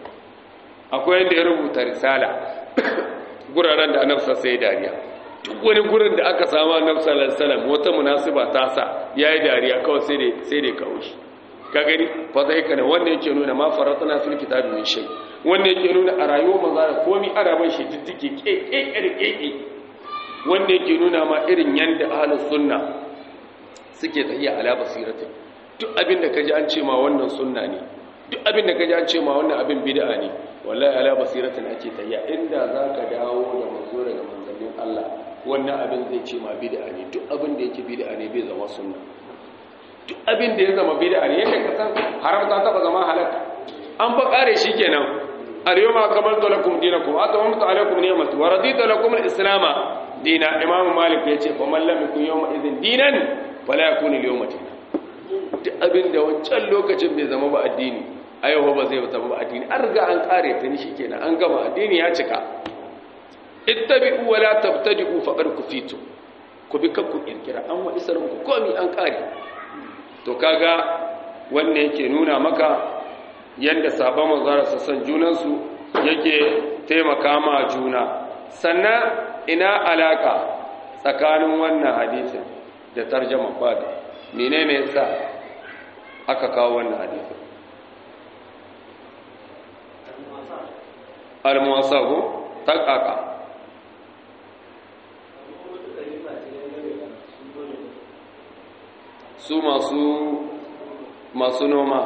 Speaker 1: akwai yanda ya rubuta risala guraren da annabi sa sai dariya duk wani gurin da aka samu annabi sallallahu alaihi wasallam wata munasiba ta sa yayi dariya kawai sai dai sai dai kawo shi ka gani fa zai kana wanda yake nuna ma faratuna fil kitabi min shay wanda yake nuna a rayuwar manzo da komai ana ban shi diddike keke keke wanda yake nuna ma irin yanda ahlus sunna suke tafiya ala basiratin duk abin da kaji an ce ma wannan sunna ne duk abin da kaji an ce ma wannan abin bid'a ne wallahi ala basiratin ake tafiya inda zaka dawo da manzo daga manzannin Allah wannan abin zai ce ma bid'a ne duk abin da yake bid'a ne bai zama sunna duk abin da ya zama bid'a ne yadda ka san haram ta taba zama halaka an fa kare shi kenan al-yawma akmaltu lakum dinakum wa atamamtu alaykum ni'mati wa raditu lakum al-islam dina imam malik yace fa man lam yakun yawma idhin dinan fala yakun al-yawma dinan duk abin da wancan lokacin bai zama ba addini a yau ba zai zama ba addini an riga an kare ta ni shikenan an gama addini ya cika ittabi'u wa la tabtadi'u faqad kufitu ku bi kanku kirkira an wa isarin ku komi an kare to kaga wanda yake nuna maka yadda sabon manzara su san junansu yake taimaka ma juna sannan ina alaka tsakanin wannan hadisin da tarjama fada menene yasa aka kawo wannan hadisin al-muwasabu takaka su masu masu noma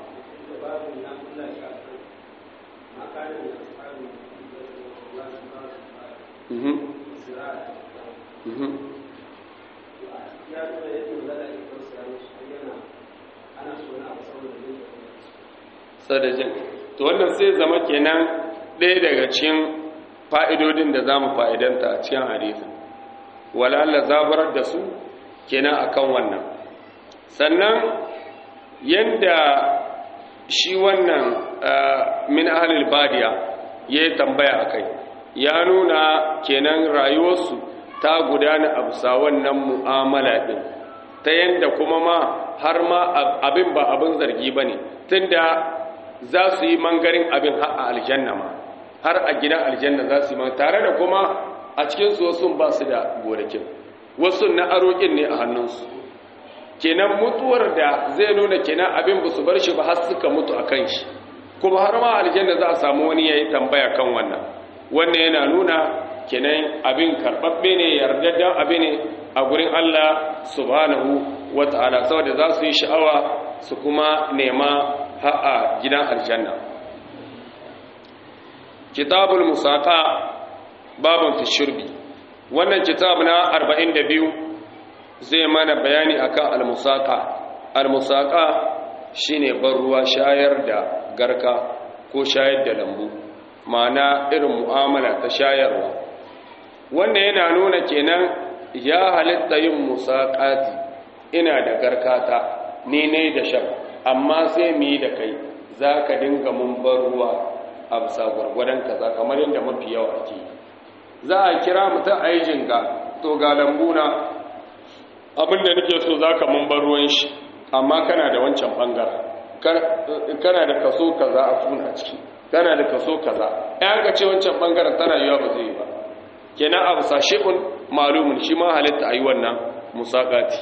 Speaker 1: sadajin to wannan sai zama kenan ɗaya daga cikin fa'idodin da za mu fa'idanta a cikin hadisin wala'alla zabarar da su kenan akan wannan sannan yadda shi wannan min ahalil badiya ya yi tambaya a kai ya nuna kenan rayuwarsu ta gudana a bisa wannan mu'amala ɗin ta yadda kuma ma har ma abin ba abin zargi ba ne tun da za su yi mangarin abin a aljanna ma har a gidan aljanna za su yi tare da kuma a cikinsu wasu ba su da gonakin wasu na arokin ne a hannunsu kenan mutuwar da zai nuna kenan abin ba su bar shi ba har suka mutu a kan shi kuma har ma aljanna za a samu wani ya yi tambaya kan wannan wannan yana nuna kenan abin karɓaɓɓe ne yardaddan abin ne a gurin Allah subhanahu wa ta'ala saboda za su yi sha'awa su kuma nema ha'a gidan aljanna kitabul musaqa babun fi shurbi wannan kitab na 42 zai mana bayani akan al-musaqa al-musaqa shine ban ruwa shayar da garka ko shayar da lambu ma'ana irin mu'amala ta shayarwa wannan yana nuna kenan ya halitta yin musaqati ina da garkata ni ne da shan amma sai mu yi da kai zaka dinga mun bar ruwa a bisa gwargwadon kaza kamar yadda mafi yawa ake za a kira mutum a yi jinga to ga lambuna abinda nake so zaka mun bar ruwan shi amma kana da wancan bangaren kana da kaso kaza a funa ciki kana da kaso kaza ɗan ka ce wancan bangaren tana yiwa ba zai yi ba kenan abu sashi'un malumin shi ma halitta a yi wannan musaƙati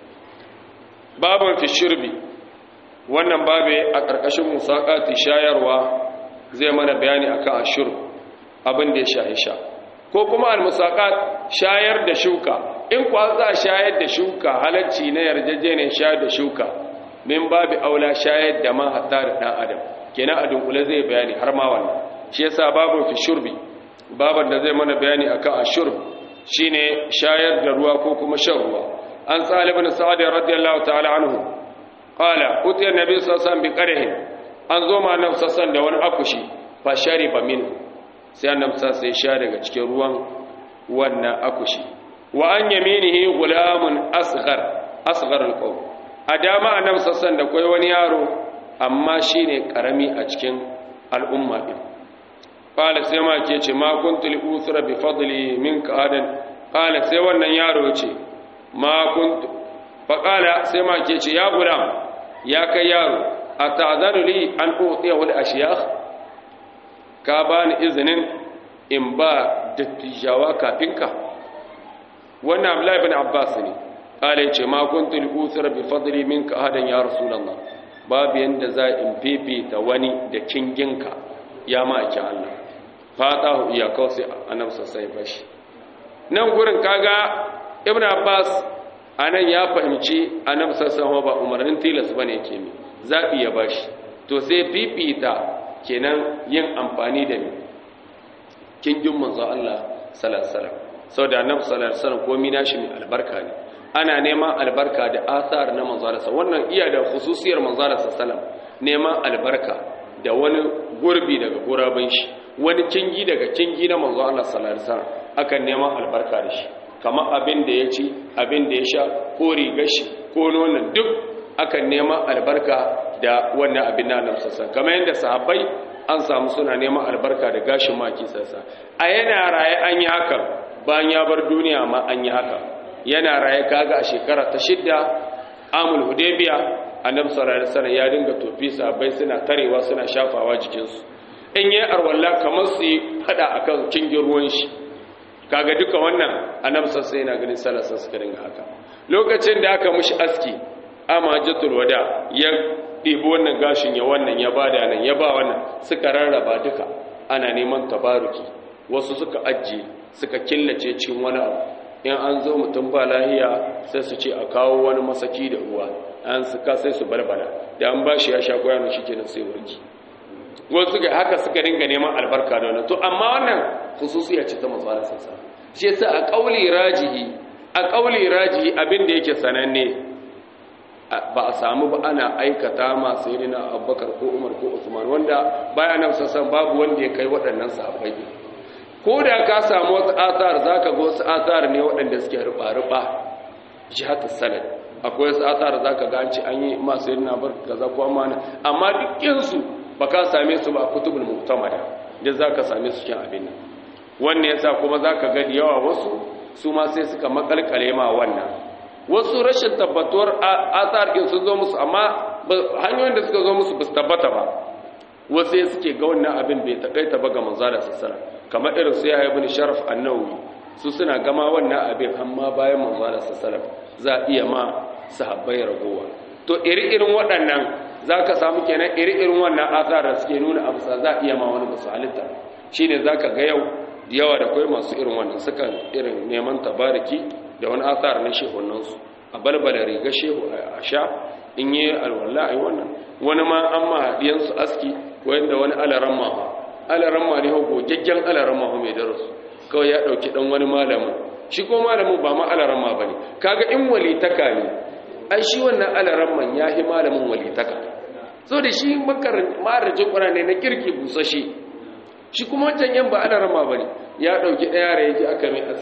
Speaker 1: babin fi shirbi wannan babe a ƙarƙashin musaƙati shayarwa zai mana bayani akan ashir abin da ya shahi sha ko kuma al-musaqat shayar da shuka in kuwa za shayar da shuka halacci na yarjejeniyar shayar da shuka min babu aula shayar da ma hatta da dan adam kenan a dunkule zai bayani har ma wannan shi yasa babu fi shurbi baban da zai mana bayani akan ashurb shine shayar da ruwa ko kuma shan ruwa an salib ibn sa'd radiyallahu ta'ala anhu qala utiya nabi sallallahu alaihi wasallam bi qarhin an zo ma annabi sallallahu da wani akushi fa shariba min sai annabi sai sha daga cikin ruwan wannan akushi wa an yaminihi gulamun asghar asghar alqawm a dama annabi sallallahu da kai wani yaro amma shine karami a cikin al'umma din qala sai ma ke ce ma kuntu li usra bi fadli minka adan qala sai wannan yaro ce ma kuntu fa qala sai ma ke ce ya gulam ya kai yaro ata'zanu li an utiyahu al-ashyakh ka bani izinin in ba dattijawa kafin ka wannan abdullahi ibn abbas ne kale ce ma kuntu li usra bi fadli minka ahadan ya rasulullah babu yanda za in fifita wani da kinginka ya ma ake Allah fatahu iya kawai annabi sai bashi nan gurin kaga ibn abbas anan ya fahimci annabi sallallahu ba umarnin tilas bane yake mi zabi ya bashi to sai fifita kenan yin amfani da ni kingin manzo Allah sallallahu alaihi wasallam saboda annabi sallallahu alaihi wasallam komai nashi mai albarka ne ana neman albarka da athar na manzo Allah wannan iya da khususiyar manzo Allah sallallahu alaihi wasallam neman albarka da wani gurbi daga guraben shi wani kingi daga kingi na manzo Allah sallallahu alaihi wasallam akan neman albarka da shi kamar abin da ya ci abin da ya sha ko rigar shi ko nonon duk akan neman albarka da wannan abin na nan sassan kamar yadda sahabbai an samu suna neman albarka da gashin maki sassa a yana raye an yi hakan bayan ya bar duniya ma an yi haka yana raye kaga a shekara ta shidda amul hudaybiya annabi sallallahu alaihi wasallam ya dinga tofi sahabbai suna tarewa suna shafawa jikinsu in yi arwalla kamar su yi fada akan kingin ruwan shi kaga duka wannan annabi sallallahu yana ganin salasa suka dinga haka lokacin da aka mushi aski amajatul wada ya ɗibi wannan gashin ya wannan ya bada nan ya ba wannan suka rarraba duka ana neman tabaruki wasu suka ajiye suka killace cikin wani abu in an zo mutum ba lahiya sai su ce a kawo wani masaki da ruwa an suka sai su balbala da an bashi ya sha koyanu shi kenan sai warki wasu suka haka suka dinga neman albarka da wannan to amma wannan khususiya ce ta manzo Allah sallallahu alaihi wasallam shi yasa a kauli rajihi a kauli rajihi abin da yake sananne ba a samu ba ana aikata ma sayyidina Abubakar ko Umar ko Usman wanda bayan nan sassan babu wanda ya kai waɗannan sahabbai ko da ka samu wasu athar zaka ga wasu athar ne waɗanda suke ruba ruba jihatu sanad akwai wasu athar zaka ga an ci an yi ma sayyidina Abubakar kaza ko amana amma dukkan su ba ka same su ba a kutubul mu'tamada da za ka same su cikin abin nan wannan yasa kuma za ka gani yawa wasu su ma sai suka makalkale ma wannan wasu rashin tabbatuwar athar din sun zo musu amma hanyoyin da suka zo musu ba su tabbata ba wasu sai suke ga wannan abin bai takaita ba ga manzala sassara kamar irin su ya ibn sharaf annawi su suna gama wannan abin amma bayan manzala sassara za a iya ma sahabbai ragowa to iri-irin waɗannan za ka samu kenan iri-irin wannan asar da suke nuna abu sa za a iya ma wani basu halitta shi ne za ka ga yau da yawa da kwai masu irin wannan sukan irin neman tabariki da wani asar na shehunansu a balbala riga shehu a sha in yi alwala a yi wannan wani ma an ma haɗiyansu aski wanda wani alaran ma alaran ma ne hau gogaggen alaran ma mai darasu kawai ya ɗauki ɗan wani malamin shi ko malamin ba ma alaran ma ba ne kaga in walitaka ne ai shi wannan alaran man ya yi malamin walitaka so da shi marajin ƙwararre na kirki busashe shi kuma wancan yan ba ana rama ba ne ya ɗauki ɗaya da ya ji aka mai aski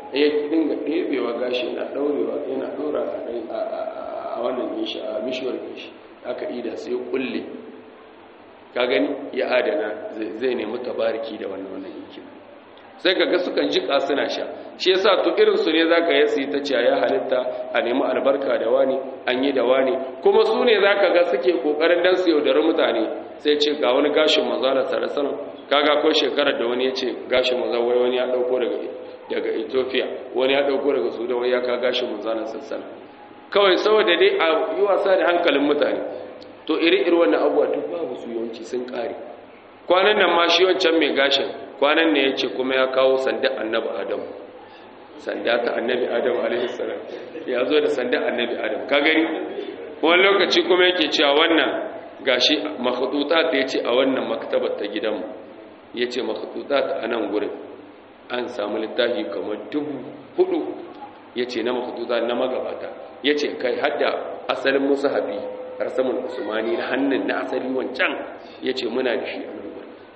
Speaker 1: ya dinga ɗebewa gashi yana ɗaurewa yana ɗora a wannan shi a mishiyar shi aka ida sai kulle ka gani ya adana zai nemi tabariki da wannan wannan yankin sai ka ga sukan jika suna sha shi yasa to irin su ne zaka yi su ta ciya ya halitta a nemi albarka da wani an yi da wani kuma su ne zaka ga suke kokarin dan su yaudari mutane sai ce ga wani gashin manzala sallallahu kaga ko shekarar da wani ya ce gashin manzala wai wani ya dauko daga daga Ethiopia wani ya dauko daga Sudan wai ya ka gashin manzala sallallahu kawai saboda dai a yi wasa da hankalin mutane to iri-iri wannan abuwa duk babu su yawanci sun kare kwanan nan ma shi wancan mai gashin kwanan ne ya ce kuma ya kawo sanda annabi adam sanda ta annabi adam alaihissalam ya zo da sanda annabi adam ka gani wani lokaci kuma yake cewa wannan gashi makhdutat ya ce a wannan maktabar ta gidanmu ya ce makhdutat a nan gurin an samu littafi kamar dubu hudu ya ce na makhdutat na magabata ya ce kai hadda asalin musu habi rasamun usmani na hannun na asali wancan ya ce muna da shi a nan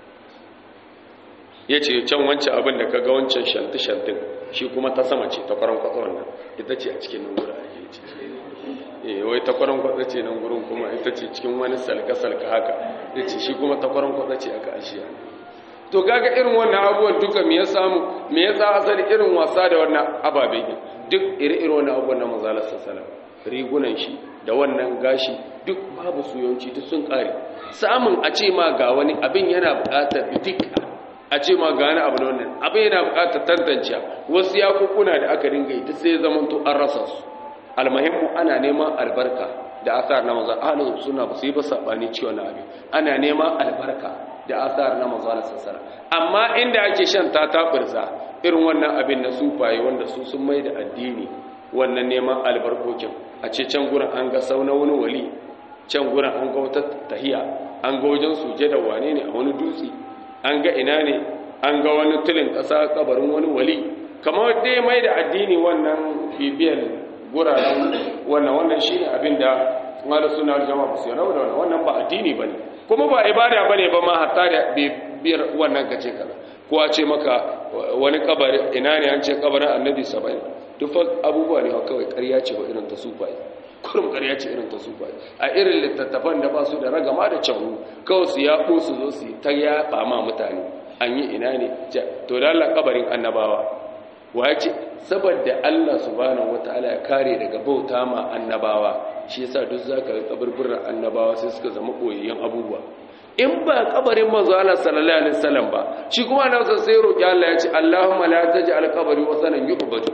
Speaker 1: ya ce can wancan abin da ka ga wancan shanti-shantin shi kuma ta sama ce ta kwaron kwatsa wannan ita ce a cikin nan gura ake ce eh wai ta kwaron kwatsa ce nan gurin kuma ita ce cikin wani salka-salka haka ya ce shi kuma ta kwaron kwatsa ce aka ashiya to kaga irin wannan abubuwan duka me ya samu me ya sa asali irin wasa da wannan ababe duk iri-iri wannan abubuwan na manzalar sassalam rigunan shi da wannan gashi duk babu su yawanci duk sun kare samun a ce ma ga wani abin yana buƙatar dika a ce ma gane abu da wannan abin yana bukatar tantance wasu yakukuna da aka dinga yi ta sai zaman to an rasa su almuhimmu ana neman albarka da asar na manzon ahlus sunna ba su yi ba sabani ciwon abin ana neman albarka da asar na manzon sassara amma inda ake shan ta taburza irin wannan abin na sufaye wanda su sun mai da addini wannan neman albarkokin a ce can gurin an ga sauna wani wali can gurin an ga wata tahiya an ga wajen sujada wane ne a wani dutse an ga ina ne an ga wani tulin ƙasa kabarin wani wali kamar dai mai da addini wannan bibiyar guraren wannan wannan shi ne abin da mala suna jama'a ba su yi rabu da wannan wannan ba addini ba ne kuma ba ibada ba ne ba ma hatta da bibiyar wannan kace kaza ko a ce maka wani kabari ina ne an ce kabarin annabi saba'in duk abubuwa ne kawai ƙarya ce ba irin ta sufaye kurum ƙarya ce irin ta sufaye a irin littattafan da ba su da ragama da canwu kawai su yaɓo su zo su ta yaɓa ma mutane an yi ina ne to da Allah kabarin annabawa wa ya ce saboda Allah subhanahu wataala ya kare daga bauta ma annabawa shi yasa duk zaka ga kaburburan annabawa sai suka zama koyayyen abubuwa in ba kabarin manzo Allah sallallahu alaihi wasallam ba shi kuma annabi sai roki Allah ya ce Allahumma la taj'al qabri wasanan yu'badu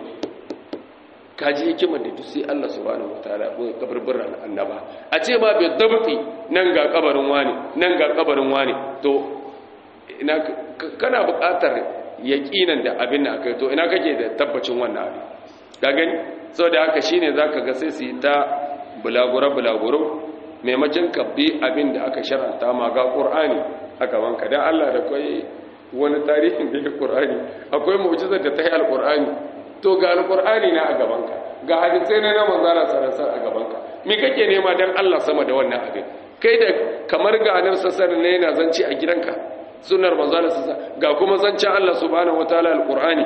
Speaker 1: kaji hikimar da duk sai Allah subhanahu wataala ko kaburburan annaba a ce ma bai dabti nan ga kabarin wani nan ga kabarin wani to ina kana buƙatar yaqinan da abin da akai to ina kake da tabbacin wannan abin ka gani saboda haka shine zaka ga sai su yi ta bulaguro bulaguro maimakon kabbi abin da aka shar'anta ma ga qur'ani a gaban ka dan Allah da kai wani tarihin da qur'ani akwai mu'jizar da ta yi alqur'ani to ga alqur'ani na a gaban ka ga hadisai na manzara sarasar a gaban ka me kake nema dan Allah sama da wannan abin kai da kamar ga annabi sallallahu ne yana zanci a gidanka sunnar manzara sallallahu ga kuma zancin Allah subhanahu wataala alqur'ani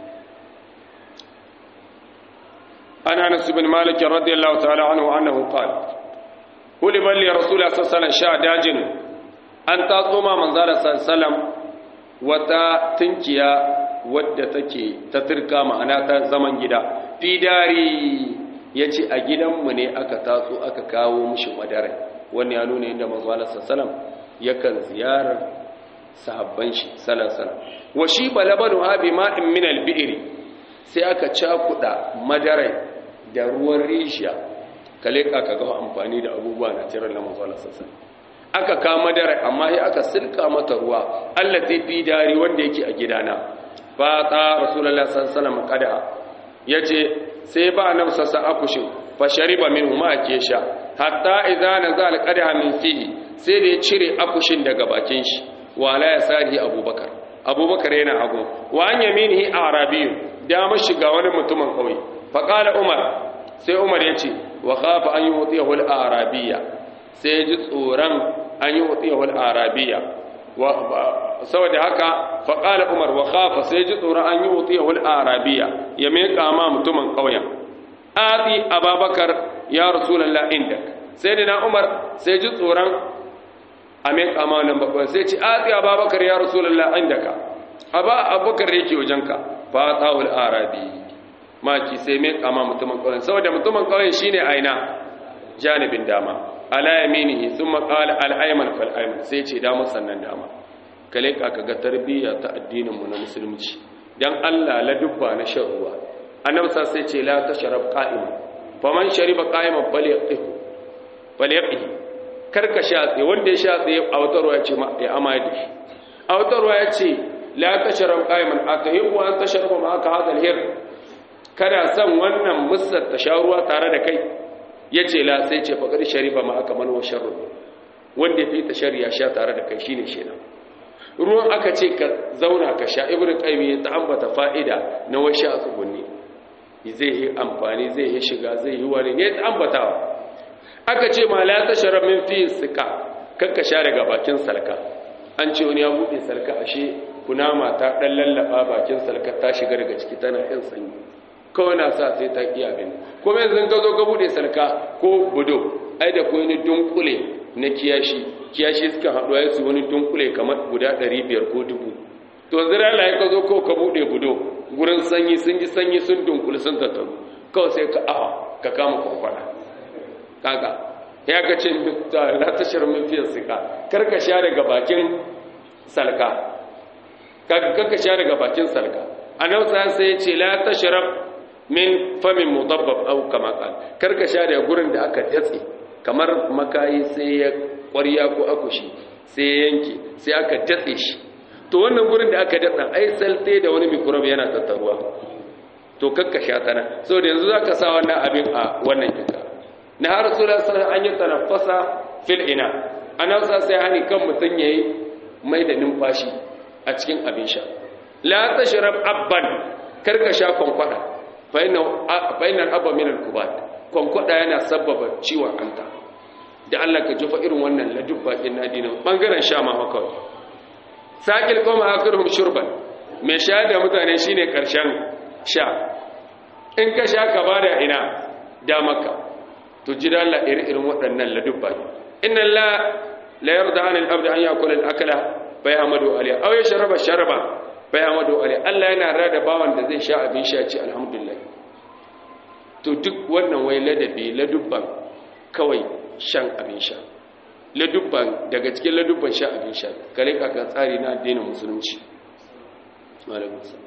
Speaker 1: ana anas bin malik radiyallahu ta'ala anhu annahu qala kuli balli rasulullah sallallahu alaihi wasallam sha dajin an tatso ma manzara sallallahu wata tunkiya wadda take ta turka ma'ana ta zaman gida fidari yace a gidanmu ne aka tatso aka kawo mishi madara wannan ya nuna inda manzo Allah sallallahu yakan ziyarar sahabban shi sallallahu wa shi balabanu habi ma'in min al-bi'ri sai aka cakuda madarai da ruwan rishiya kale ka ga amfani da abubuwa na tirar na manzo Allah sallallahu aka kama dare amma sai aka silka mata ruwa Allah ta fi dari wanda yake a gidana fa ta rasulullah sallallahu alaihi wasallam kada yace sai ba annabi sallallahu akushin fa shariba minhu ma ake sha hatta idza nazal qadaha min fihi sai da ya cire akushin daga bakin shi wa la yasari abubakar abubakar yana hagu wa an yaminihi arabiyyun da shiga wani mutumin kauye fa qala umar sai umar yace wa khafa an yutiyahu al-arabiyya sai ji tsoron an yi wutsiyawar arabiya saboda haka faƙala umar wa khafa sai ji tsoron an yi wutsiya wal arabiya ya mai kama mutumin ƙauyen ati ababakar ya rasulallah indak sai da na umar sai ji tsoron a mai kama nan bakwai sai ci ati ababakar ya rasulallah indaka aba abubakar yake wajenka fa tawul arabi maki sai mai kama mutumin ƙauyen saboda mutumin ƙauyen shine aina janibin dama ala yaminihi thumma qala al ayman fal ayman sai ce dama sannan dama kale ka kaga tarbiyya ta addinin mu na musulunci dan Allah la dubba na shan ruwa annabi sai ce la tashrab qa'iman faman shariba qa'iman falyaqih falyaqih karka sha tsaye wanda ya sha tsaye a wata ruwa ya ce ya amai da shi a wata ruwa ya ce la tashrab qa'iman atahibbu an tashraba ma aka hadal hir kada san wannan musar ta sha ruwa tare da kai ya ce la sai ce faƙar sharifa ma aka manuwa sharru wanda fi ta shari'a sha tare da kai shine shi ruwan aka ce ka zauna ka sha ibn qayyim ya ta ambata fa'ida na wasu a tsugunni zai yi amfani zai yi shiga zai yi wani ne ta ambatawa aka ce ma la tashrab min fi sika kakka sha daga bakin salka an ce wani ya bude salka ashe kunama ta dan lallaba bakin salka ta shiga daga ciki tana yin sanyi kawai na sa sai ta ƙi abin kuma yanzu ka zo ka buɗe sarka ko budo ai da kuwa wani dunkule na kiyashi kiyashi suka haɗu ya su wani dunkule kamar guda ɗari biyar ko dubu to zira la ka zo ko ka buɗe budo gurin sanyi sun ji sanyi sun dunkule sun tattaru kawai sai ka awa ka kama kwakwara kaga ya ga ce na tashar min fiye sika kar ka sha daga bakin salka kaga kar ka sha daga bakin salka annabi sai ya ce la tashrab min famin mudabbab au kama qal karka sha da gurin da aka datse kamar makayi sai ya ƙwarya ko akushi sai ya yanke sai aka datse shi to wannan gurin da aka datsa ai salte da wani microbe yana tattaruwa to kakka sha tana saboda yanzu zaka sa wannan abin a wannan kinka na har rasulullah sallallahu an yi tanaffasa fil ina ana sa sai hani kan mutun yayi mai da numfashi a cikin abin sha la tashrab abban karka sha kwankwada fainar abba min al-kubat kwankwada yana sababa ciwon anta da Allah ka jufa irin wannan ladubba in nadinin bangaren sha ma haka sakil qawma akhiruhum shurban mai sha da mutane shine karshen sha in ka sha ka bada ina da maka to jira Allah irin waɗannan ladubba inna la la yarda an al-abd an yakula al-akla fa yahmadu alayhi aw yashraba sharaba bai amadu ali Allah yana rada bawan da zai sha abin sha ce alhamdulillah to duk wannan wai ladabi ladubban kawai shan abin sha ladubban daga cikin ladubban sha abin sha kare kaka tsari na addinin musulunci malamin sa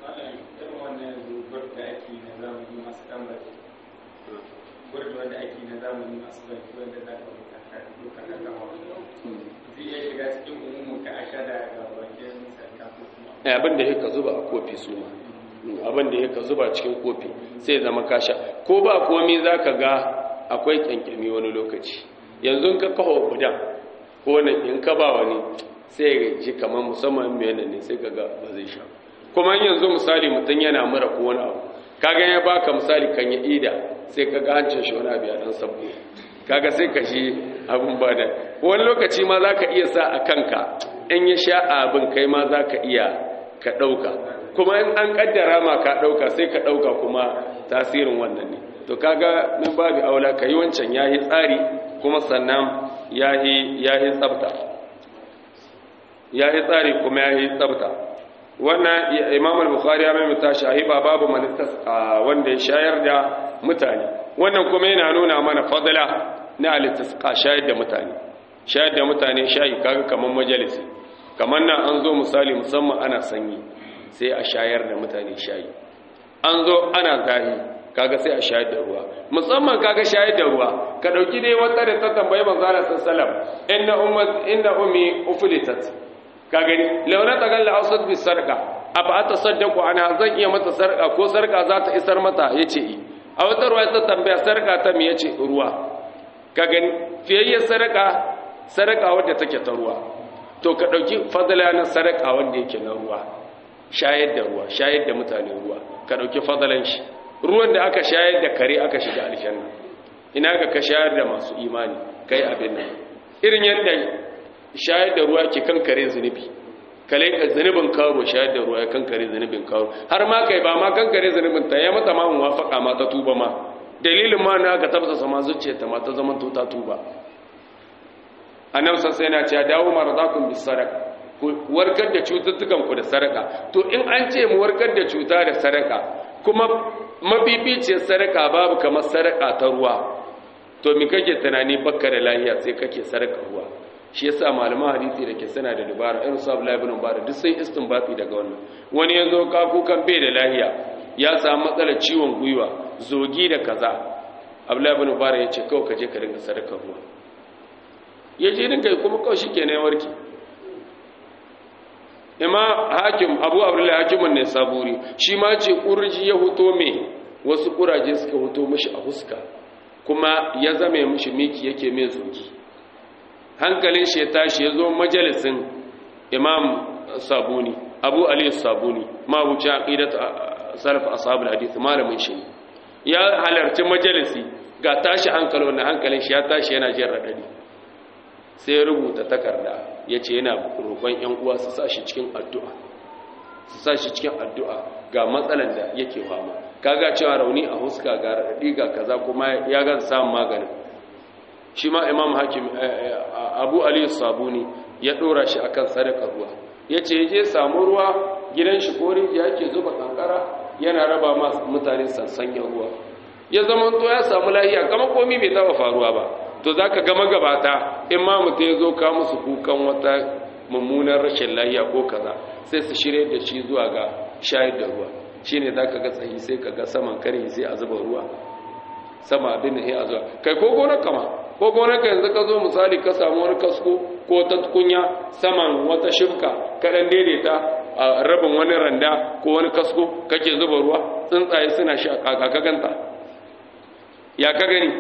Speaker 2: wanda ake na zamani masu banki wanda za ka buka duka na gama zai iya shiga cikin umumin ka a sha daga bakin sarka
Speaker 1: abin da yake zuba a kofi su ma abin da yake zuba cikin kofi sai zama kasha ko ba komi za ka ga akwai kyankyami wani lokaci yanzu ka kawo gudan ko wani in ka ba wani sai ya ji kamar musamman mai yana ne sai ka ga ba zai sha kuma yanzu misali mutum yana mura ko wani abu kaga ya baka misali kan ya ida sai ka ga hancin shi wani abu ya dan sabo kaga sai ka shi abin ba da wani lokaci ma za ka iya sa a kanka in ya sha abin kai ma za ka iya ka ɗauka kuma in an ƙaddara ma ka ɗauka sai ka ɗauka kuma tasirin wannan ne to kaga min babu aula ka yi wancan ya yi tsari kuma sannan ya yi tsabta ya yi tsari kuma ya yi tsabta wannan imam al-bukhari ya maimaita shahiba babu manitas wanda ya shayar da mutane wannan kuma yana nuna mana fadla na alitasqa shayar da mutane shayar da mutane shayi kaga kaman majalisi kamar nan an zo misali musamman ana sanyi sai a shayar da mutane shayi an zo ana zahi kaga sai a shayar da ruwa musamman kaga shayar da ruwa ka dauki dai wata da ta tambayi manzo Allah sallallahu inna ummat inna ummi uflitat ka gani launa tagalla ausad bis sarqa afa atasaddaqu ana zan iya mata sarka ko sarka za ta isar mata yace i a wata ruwa ta tambaya sarka ta me yace ruwa ka gani fiyayyar sarka sarka wadda take ta ruwa to ka ɗauki fadala na sadaka wanda yake na ruwa shayar da ruwa shayar da mutane ruwa ka ɗauki fadalan shi ruwan da aka shayar da kare aka shiga aljanna ina ga ka shayar da masu imani kai abin nan irin yadda shayar da ruwa ke kankare zunubi kale ka zunubin karo shayar da ruwa ya kankare zunubin karo har ma kai ba ma kankare zunubin ta ya mata ma muwafaka ma ta tuba ma dalilin ma na ka tafsa sama zuciyarta ma ta zama ta tuba annabi sai yana cewa dawo maradakum bis sadaqa ku warkar da cututtukan ku da sadaka to in an ce mu warkar da cuta da sadaka kuma mabibiciyar sadaka babu kamar sadaka ta ruwa to mi kake tunani bakka da lahiya sai kake sadaka ruwa shi yasa malaman hadisi da ke sana da dubara irin su Abdullahi ibn Mubarak duk sai istinbati daga wannan wani yazo ka kukan bai da lahiya ya samu matsalar ciwon gwiwa zogi da kaza Abdullahi ibn Mubarak ya ce kawai ka je ka dinga sadaka ruwa ya je dinga kuma kawai shikenan ya warke ima hakim abu abdullahi hakimin ne saburi shi ma ce kurji ya huto me wasu kuraje suka huto mishi a huska kuma ya zame mishi miki yake mai zogi hankalin shi ya tashi ya zo majalisin imam sabuni abu ali sabuni mabuci aqidat salaf ashabul hadith malamin shi ya halarci majalisi ga tashi hankali wannan hankalin shi ya tashi yana jin radadi sai ya rubuta takarda ya ce yana roƙon ‘yan uwa su sa shi cikin addu'a su sa shi cikin addu'a ga matsalan da yake fama kaga cewa rauni a huska ga raɗaɗi ga kaza kuma ya gaza samun maganin shi ma imam hakim abu aliyu sabuni ya ɗora shi akan sadaka ruwa ya ce je samu ruwa gidan shi ko rijiya yake zuba kankara yana raba ma mutane sansanyen ruwa ya zama to ya samu lahiya kama komi bai taba faruwa ba to za ka gama gabata in ma mutum ya zo ka musu kukan wata mummunar rashin lahiya ko kaza sai su shirya da shi zuwa ga shayar da ruwa shi ne za ka ga tsayi sai ka ga saman kare sai a zuba ruwa sama abin da ya zuwa kai ko gonar kama ko gonar ka yanzu ka zo misali ka samu wani kasko ko ta tukunya saman wata shifka kaɗan daidaita a rabin wani randa ko wani kasko kake zuba ruwa tsuntsaye suna shi a kakakaganta ya ka gani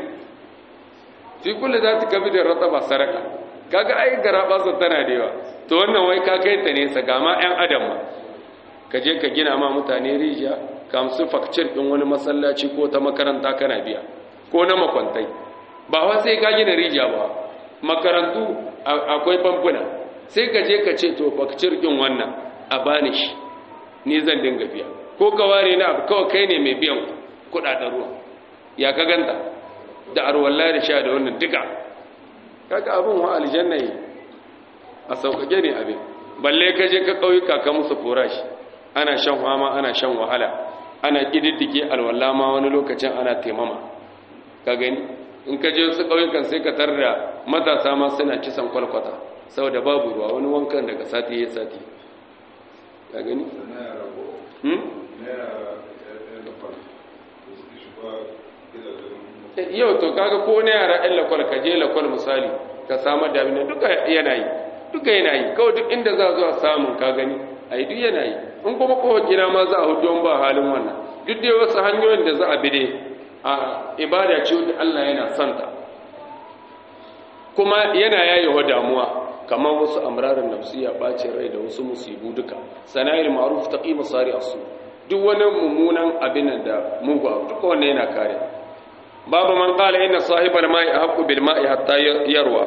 Speaker 1: fi kulle za ta kabi da rata ba saraka kaga ai gara basa tana da yawa to wannan wai ka kai ta nesa ga ma 'yan adam ma ka je ka gina ma mutane rijiya ka musu fakcir ɗin wani masallaci ko ta makaranta kana biya ko na makwantai ba wa sai ka gina rijiya ba makarantu akwai famfuna sai ka je ka ce to fakcir ɗin wannan a bani shi ni zan dinga biya ko ka ware na abu kawai kai ne mai biyan kuɗaɗen ruwa ya ka ganta da arwalla da sha da wannan duka kaga abin wa aljanna yi a sauƙaƙe ne abin balle ka je ka ƙauyuka ka musu forashi ana shan fama ana shan wahala ana ƙididdike alwalla ma wani lokacin ana taimama ka gani in ka je su ƙauyukan sai ka tar da matasa ma suna kisan kwalkwata saboda babu ruwa wani wankan daga sati ya sati ka gani? yau to kaga ko na yara ɗan lakwal ka je lakwal misali ka samar da abin duka yana yi duka yana yi kawai duk inda za zuwa samun ka gani a yi duk yana yi in kuma kowa gina ma za a hudu ba halin wannan duk dai wasu hanyoyin da za a bi dai a ibada ce wadda Allah yana santa kuma yana yayewa damuwa kamar wasu amrarin nafsiya bacin rai da wasu musibu duka sana'il ma'ruf taqi masari asu duk wani mummunan abin da mugu duka wannan yana kare babu man qala inna sahibal ma'i ahqqu bil ma'i hatta yarwa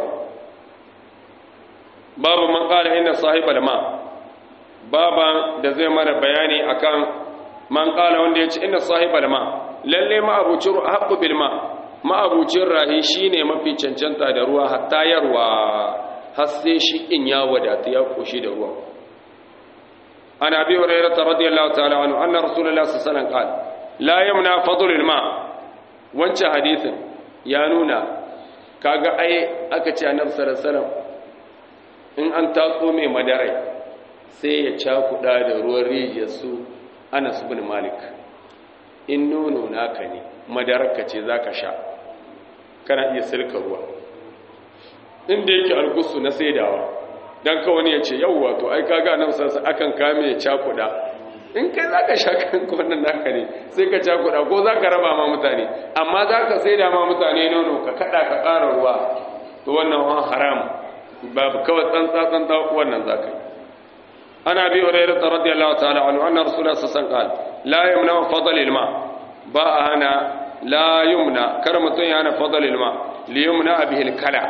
Speaker 1: babu man qala inna sahibal ma baba da zai mara bayani akan man qala wanda yace inna sahibal ma lalle ma abucin ahqqu bil ma ma abucin rahi shine mafi cancanta da ruwa hatta yarwa har sai shi in ya wadata ya koshi da ruwa an abi hurairah radiyallahu ta'ala anhu anna rasulullahi sallallahu alaihi wasallam qala la yamna fadlul ma wancan hadithin ya nuna kaga ai aka ce annabi sallallahu alaihi wasallam in an tatso mai madarai sai ya cakuda da ruwan rijiyar su Anas bin Malik in nono naka ne madararka ce zaka sha kana iya silka ruwa inda yake algusu na saidawa dan ka wani ya ce yawwa to ai kaga annabi sallallahu alaihi wasallam akan kame ya cakuda in kai za ka sha kanka wannan naka ne sai ka cakuɗa ko za ka raba ma mutane amma za ka sai da ma mutane nono ka kaɗa ka ƙara ruwa to wannan wani haram babu kawai tsantsa tsantsa wannan za ka yi ana bi hurairu ta radiyallahu ta'ala anhu anna rasulullah sallallahu alaihi wasallam la yumna fadl ilma ba a hana la yumna kar mutum ya hana fadl ilma li yumna bihi kala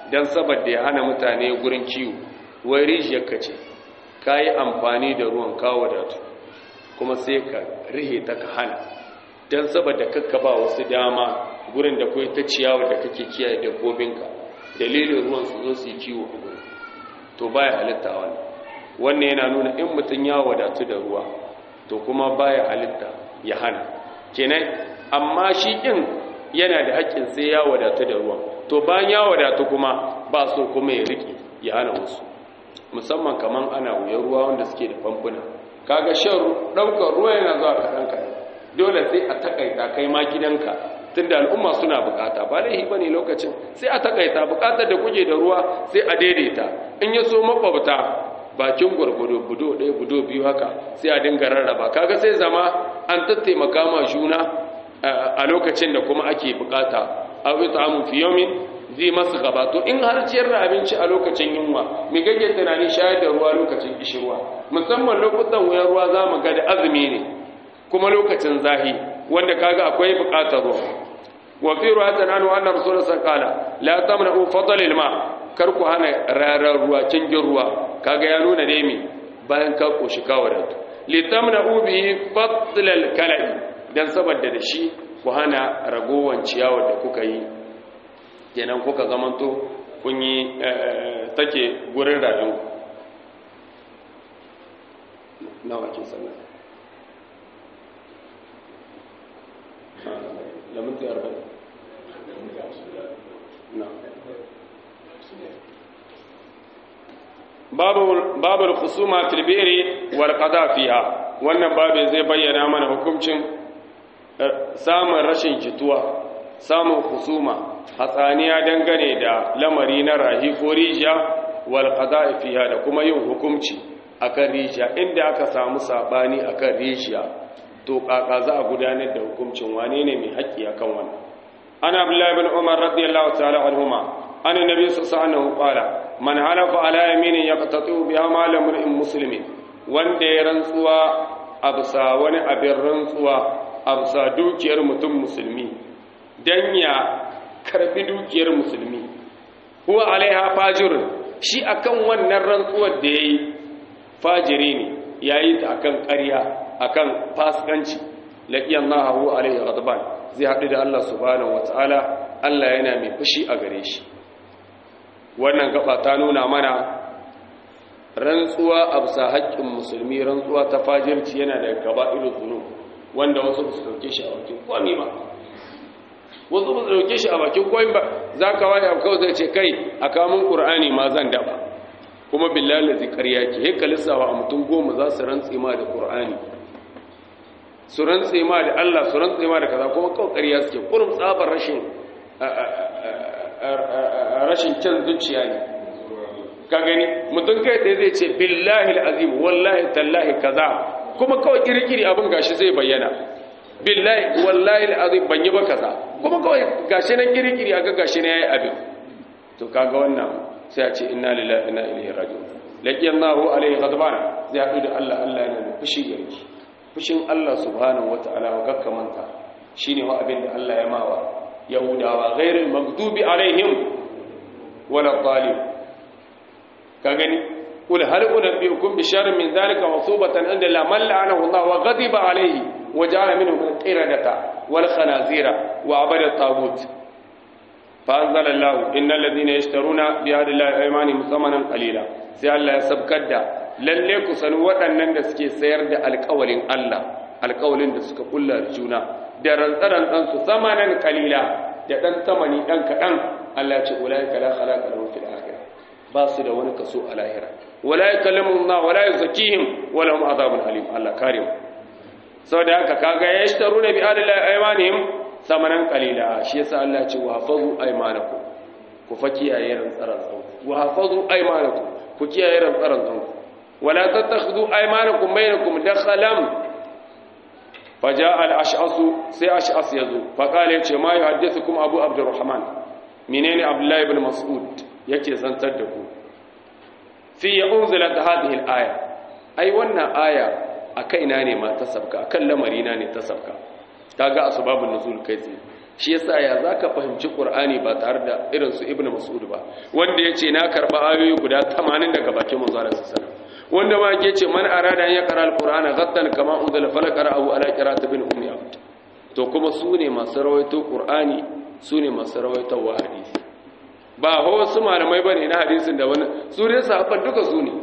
Speaker 1: dan saboda ya hana mutane gurin kiwo wai rijiyar ka ce ka yi amfani da ruwan kawo da tu kuma sai ka rihe ta ka hana don saboda kakka ba wasu dama gurin da kawai ta ciyawa da kake kiyaye dabbobinka dalilin ruwan su zo su yi kiwo a gurin to baya halitta wannan wannan yana nuna in mutum ya wadatu da ruwa to kuma baya halitta ya hana kenan amma shi ɗin yana da haƙƙin sai ya wadatu da ruwa to bayan ya wadatu kuma ba so kuma ya riƙe ya hana wasu musamman kaman ana wuyan ruwa wanda suke da famfuna kaga shan ɗaukar ruwa yana zuwa kaɗan kaɗan dole sai a takaita kai ma gidanka tunda al'umma suna bukata ba laihi bane lokacin sai a takaita bukatar da kuke da ruwa sai a daidaita in ya so makwabta bakin gwargwado budo ɗaya budo biyu haka sai a dinga rarraba kaga sai zama an tattaimaka ma juna a lokacin da kuma ake bukata a wita amu fi yomin zai masu gaba to in har ciyar da abinci a lokacin yunwa mai gage tunanin shayar da ruwa lokacin kishirwa musamman lokutan wuyan ruwa za mu ga da azumi ne kuma lokacin zahi wanda kaga akwai bukatar ruwa wa fi ruwatan anhu anna rasul sallallahu la tamna'u fadlil ma kar ku hana rarar ruwa cingin ruwa kaga ya nuna ne mi bayan ka koshi ka wadatu li tamna'u bihi fadlal kala'i dan saboda da shi ku hana ragowan ciyawa da kuka yi kenan kuka zamanto kun yi take gurin rayu nawa ke sannan da minti arba'in na babu kusuma tilbiri wal qada fiha wannan babu zai bayyana mana hukuncin samun rashin jituwa samun kusuma hatsaniya dangane da lamari na rahi ko rijiya wal qada fiha da kuma yin hukunci akan rijiya inda aka samu sabani akan rijiya to kaka za a gudanar da hukuncin wane ne mai haƙƙi akan wannan ana abdullahi ibn umar radiyallahu ta'ala anhuma an annabi sallallahu alaihi qala man halafa ala yaminin yaqtatu biha mal imrin muslimin wanda ya rantsuwa absa wani abin rantsuwa absa dukiyar mutum musulmi dan ya karbi dukiyar musulmi huwa alaiha fajirun shi akan wannan rantsuwar da yayi fajiri ne yayi ta akan ƙarya akan fasikanci laqiyan Allahu alaihi ghadban zai haɗu da Allah subhanahu wataala Allah yana mai fushi a gare shi wannan gaba ta nuna mana rantsuwa a bisa haƙƙin musulmi rantsuwa ta fajirci yana da gaba irin zunub wanda wasu ba su dauke shi a bakin kwami ba wasu ba su dauke shi a bakin kwami ba za ka waye abu kawai zai ce kai a kamun ƙur'ani ma zan daba kuma billahi lazi ƙarya ke heka lissawa a mutum goma za su rantse ma da ƙur'ani su rantse ma da Allah su rantse ma da kaza kuma kawai ƙarya suke kurum tsabar rashin rashin kyan zuciya ne ka gani mutum kai ɗaya zai ce billahi azim wallahi tallahi kaza kuma kawai kirkiri abin gashi zai bayyana billahi wallahi azim ban yi ba kaza kuma kawai gashi nan kirkiri aga gashi na yayi abin to kaga wannan sai a ce inna lillahi inna ilaihi raji'un laqiyallahu alaihi ghadban zai haɗu da Allah Allah yana da fushi gare shi fushin Allah subhanahu wataala wa gakkamanta shine wa abin da Allah ya mawa yahudawa ghairul maghdubi alaihim wala dhalim ka gani kul hal unabbiukum bi sharrin min dhalika masubatan inda la man la'anahu Allah wa ghadiba alayhi wa ja'ala minhum al-qiradata wal khanazira wa abada at-taghut fa anzala Allah innal ladhina yashtaruna bi ahdi Allah aymanihim thamanan qalila sai Allah ya sabkar da lalle ku sani waɗannan da suke sayar da alƙawalin Allah alƙawalin da suka kullar juna da rantsaran dan su thamanan qalila da dan tamani dan kadan Allah ya ce ulaika la khalaqa lahum fil akhirah ba su da wani kaso a lahira wala yakallimu Allah wala yuzakihim wala hum azabun alim Allah kare mu saboda haka kaga yashtaruna bi adli aymanihim samanan qalila shi yasa Allah ya ce wa hafazu aymanakum ku fa kiyaye rantsaran tsan wa hafazu aymanakum ku kiyaye rantsaran tsan wala tattakhudhu aymanakum bainakum dakhalam faja al-ash'as sai ash'as yazo fa kale yace ma yuhaddithukum abu abdurrahman menene abdullahi ibn mas'ud yake zantar da ku fi ya unzilat hadhihi al-aya ai wannan aya a kaina ne ma ta sabka akan lamari na ne ta sabka kaga asbabun nuzul kai tsaye shi yasa ya zaka fahimci qur'ani ba tare da irin su ibnu mas'ud ba wanda yace na karba ayoyi guda 80 daga bakin manzo Allah sallallahu alaihi wanda ma yake ce man arada an yaqra al-qur'ana ghaddan kama unzila falaqra'ahu ala qira'ati bin ummi abd to kuma su ne masu rawaito qur'ani su ne masu rawaito wa hadisi ba ho wasu malamai bane na hadisin da wani su ne sahabban duka su ne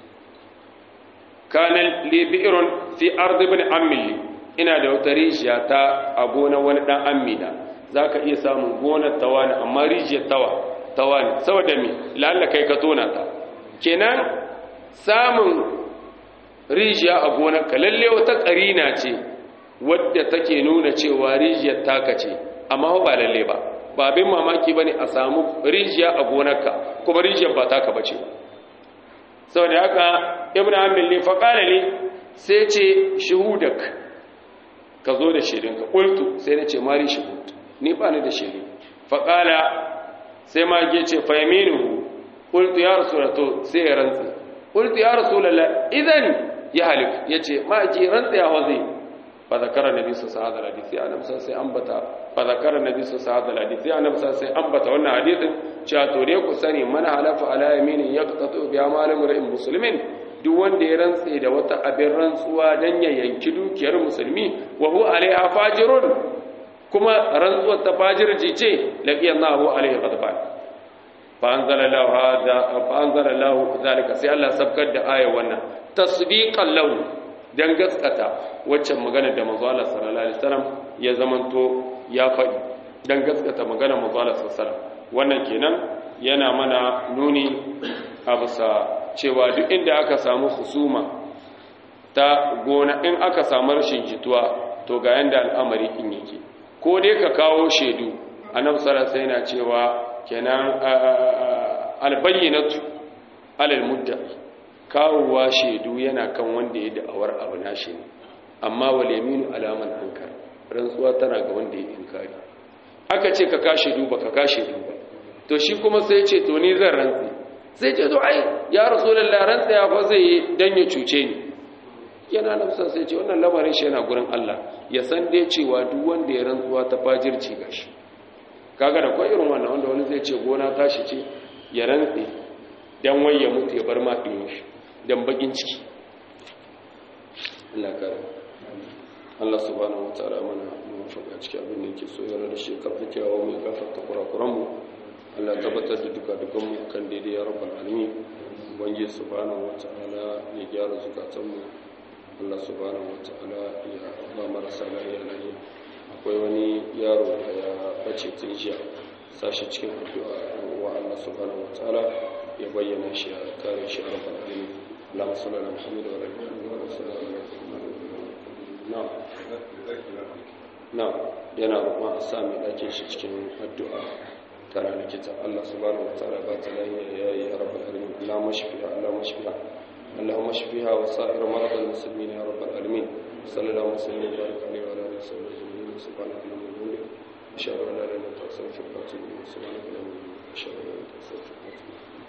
Speaker 1: kana li bi'run fi ardi ibn ammi ina da wata rijiya ta a gonar wani dan ammi da zaka iya samun gonar tawani amma rijiyar tawa tawani saboda me lalla kai ka tona ta kenan samun rijiya a gonar ka lalle wata karina ce wadda take nuna cewa rijiyar taka ce amma ba lalle ba ba abin mamaki bane a samu rijiya a gonarka kuma rijiyar ba taka bace saboda haka ibnu amil ne fa qala li sai ce shuhudak ka zo da shirinka qultu sai na ce mari shuhud ni ba ni da shiri fa qala sai ma ge ce fa yaminuhu qultu ya rasulatu sai ya rantsa qultu ya rasulullah idan ya halif yace ma ji rantsa ya wazi fa zakara nabi sallallahu alaihi wasallam hadisi annabi sai ambata fa zakara nabi sallallahu alaihi hadisi annabi sai ambata wannan hadisin cewa to dai ku sani man halafa ala yaminin yaqtatu bi amalin ra'in muslimin duk wanda ya rantse da wata abin rantsuwa dan ya yanki dukiyar musulmi wa huwa alaiha fajirun kuma rantsuwar ta fajirci ce laqiyallahu alaihi ghadban fa anzalallahu hada fa anzalallahu zalika sai Allah sabkar da ayar wannan tasdiqan lahu dan gaskata waccan magana da manzo Allah sallallahu alaihi wasallam ya zamanto ya faɗi dan gaskata magana manzo Allah sallallahu alaihi wasallam wannan kenan yana mana nuni a bisa cewa duk inda aka samu husuma ta gona in aka samu rashin jituwa to ga yanda al'amari in yake ko dai ka kawo shaidu annabi sallallahu alaihi yana cewa kenan albayyinatu alal mudda'i kawowa shaidu yana kan wanda ya da'awar abu nashi ne amma wal yaminu alaman ankar rantsuwa tana ga wanda ya inkari aka ce ka kashe duba ka kashe duba to shi kuma sai ce to ni zan rantsi sai ce to ai ya rasulullah rantsa ya fa zai yi dan ya cuce ni yana nafsa sai ce wannan lamarin shi yana gurin Allah ya san dai cewa duk wanda ya rantsuwa ta fajirci gashi kaga da kwai irin wannan wanda wani zai ce gona tashi ce ya rantsi dan wai ya mutu ya bar ma ɗin shi dan bakin ciki Allah kare Allah subhanahu wataala mana muwaffaqa cikin abin da yake so yana da shi karfi kyawawa mai gafarta kurakuran mu Allah tabbatar da duka dukan mu kan daidai ya rabbal alamin ubangiji subhanahu wataala ya gyara zukatan mu Allah subhanahu wataala ya ba marasa lafiya lafiya akwai wani yaro da ya bace tun jiya sashi cikin addu'a wa Allah subhanahu wataala ya bayyana shi a kare shi a rabbal alamin اللهم صل على محمد وعلى ال محمد وعلى صل على محمد نعم نعم yana roƙon a sami ɗakin shi cikin addu'a tare da kita Allah subhanahu wataala ba ta lahiya ya yi ya rabbal alamin Allah mashfiha Allah mashfiha اللهم اشفيها وسائر مرضى المسلمين يا رب العالمين صلى الله وسلم وبارك عليه وعلى اله وصحبه اجمعين سبحانك اللهم وبحمدك اشهد ان لا اله الا انت استغفرك واتوب اليك سبحانك اللهم وبحمدك اشهد ان لا اله الا انت استغفرك واتوب اليك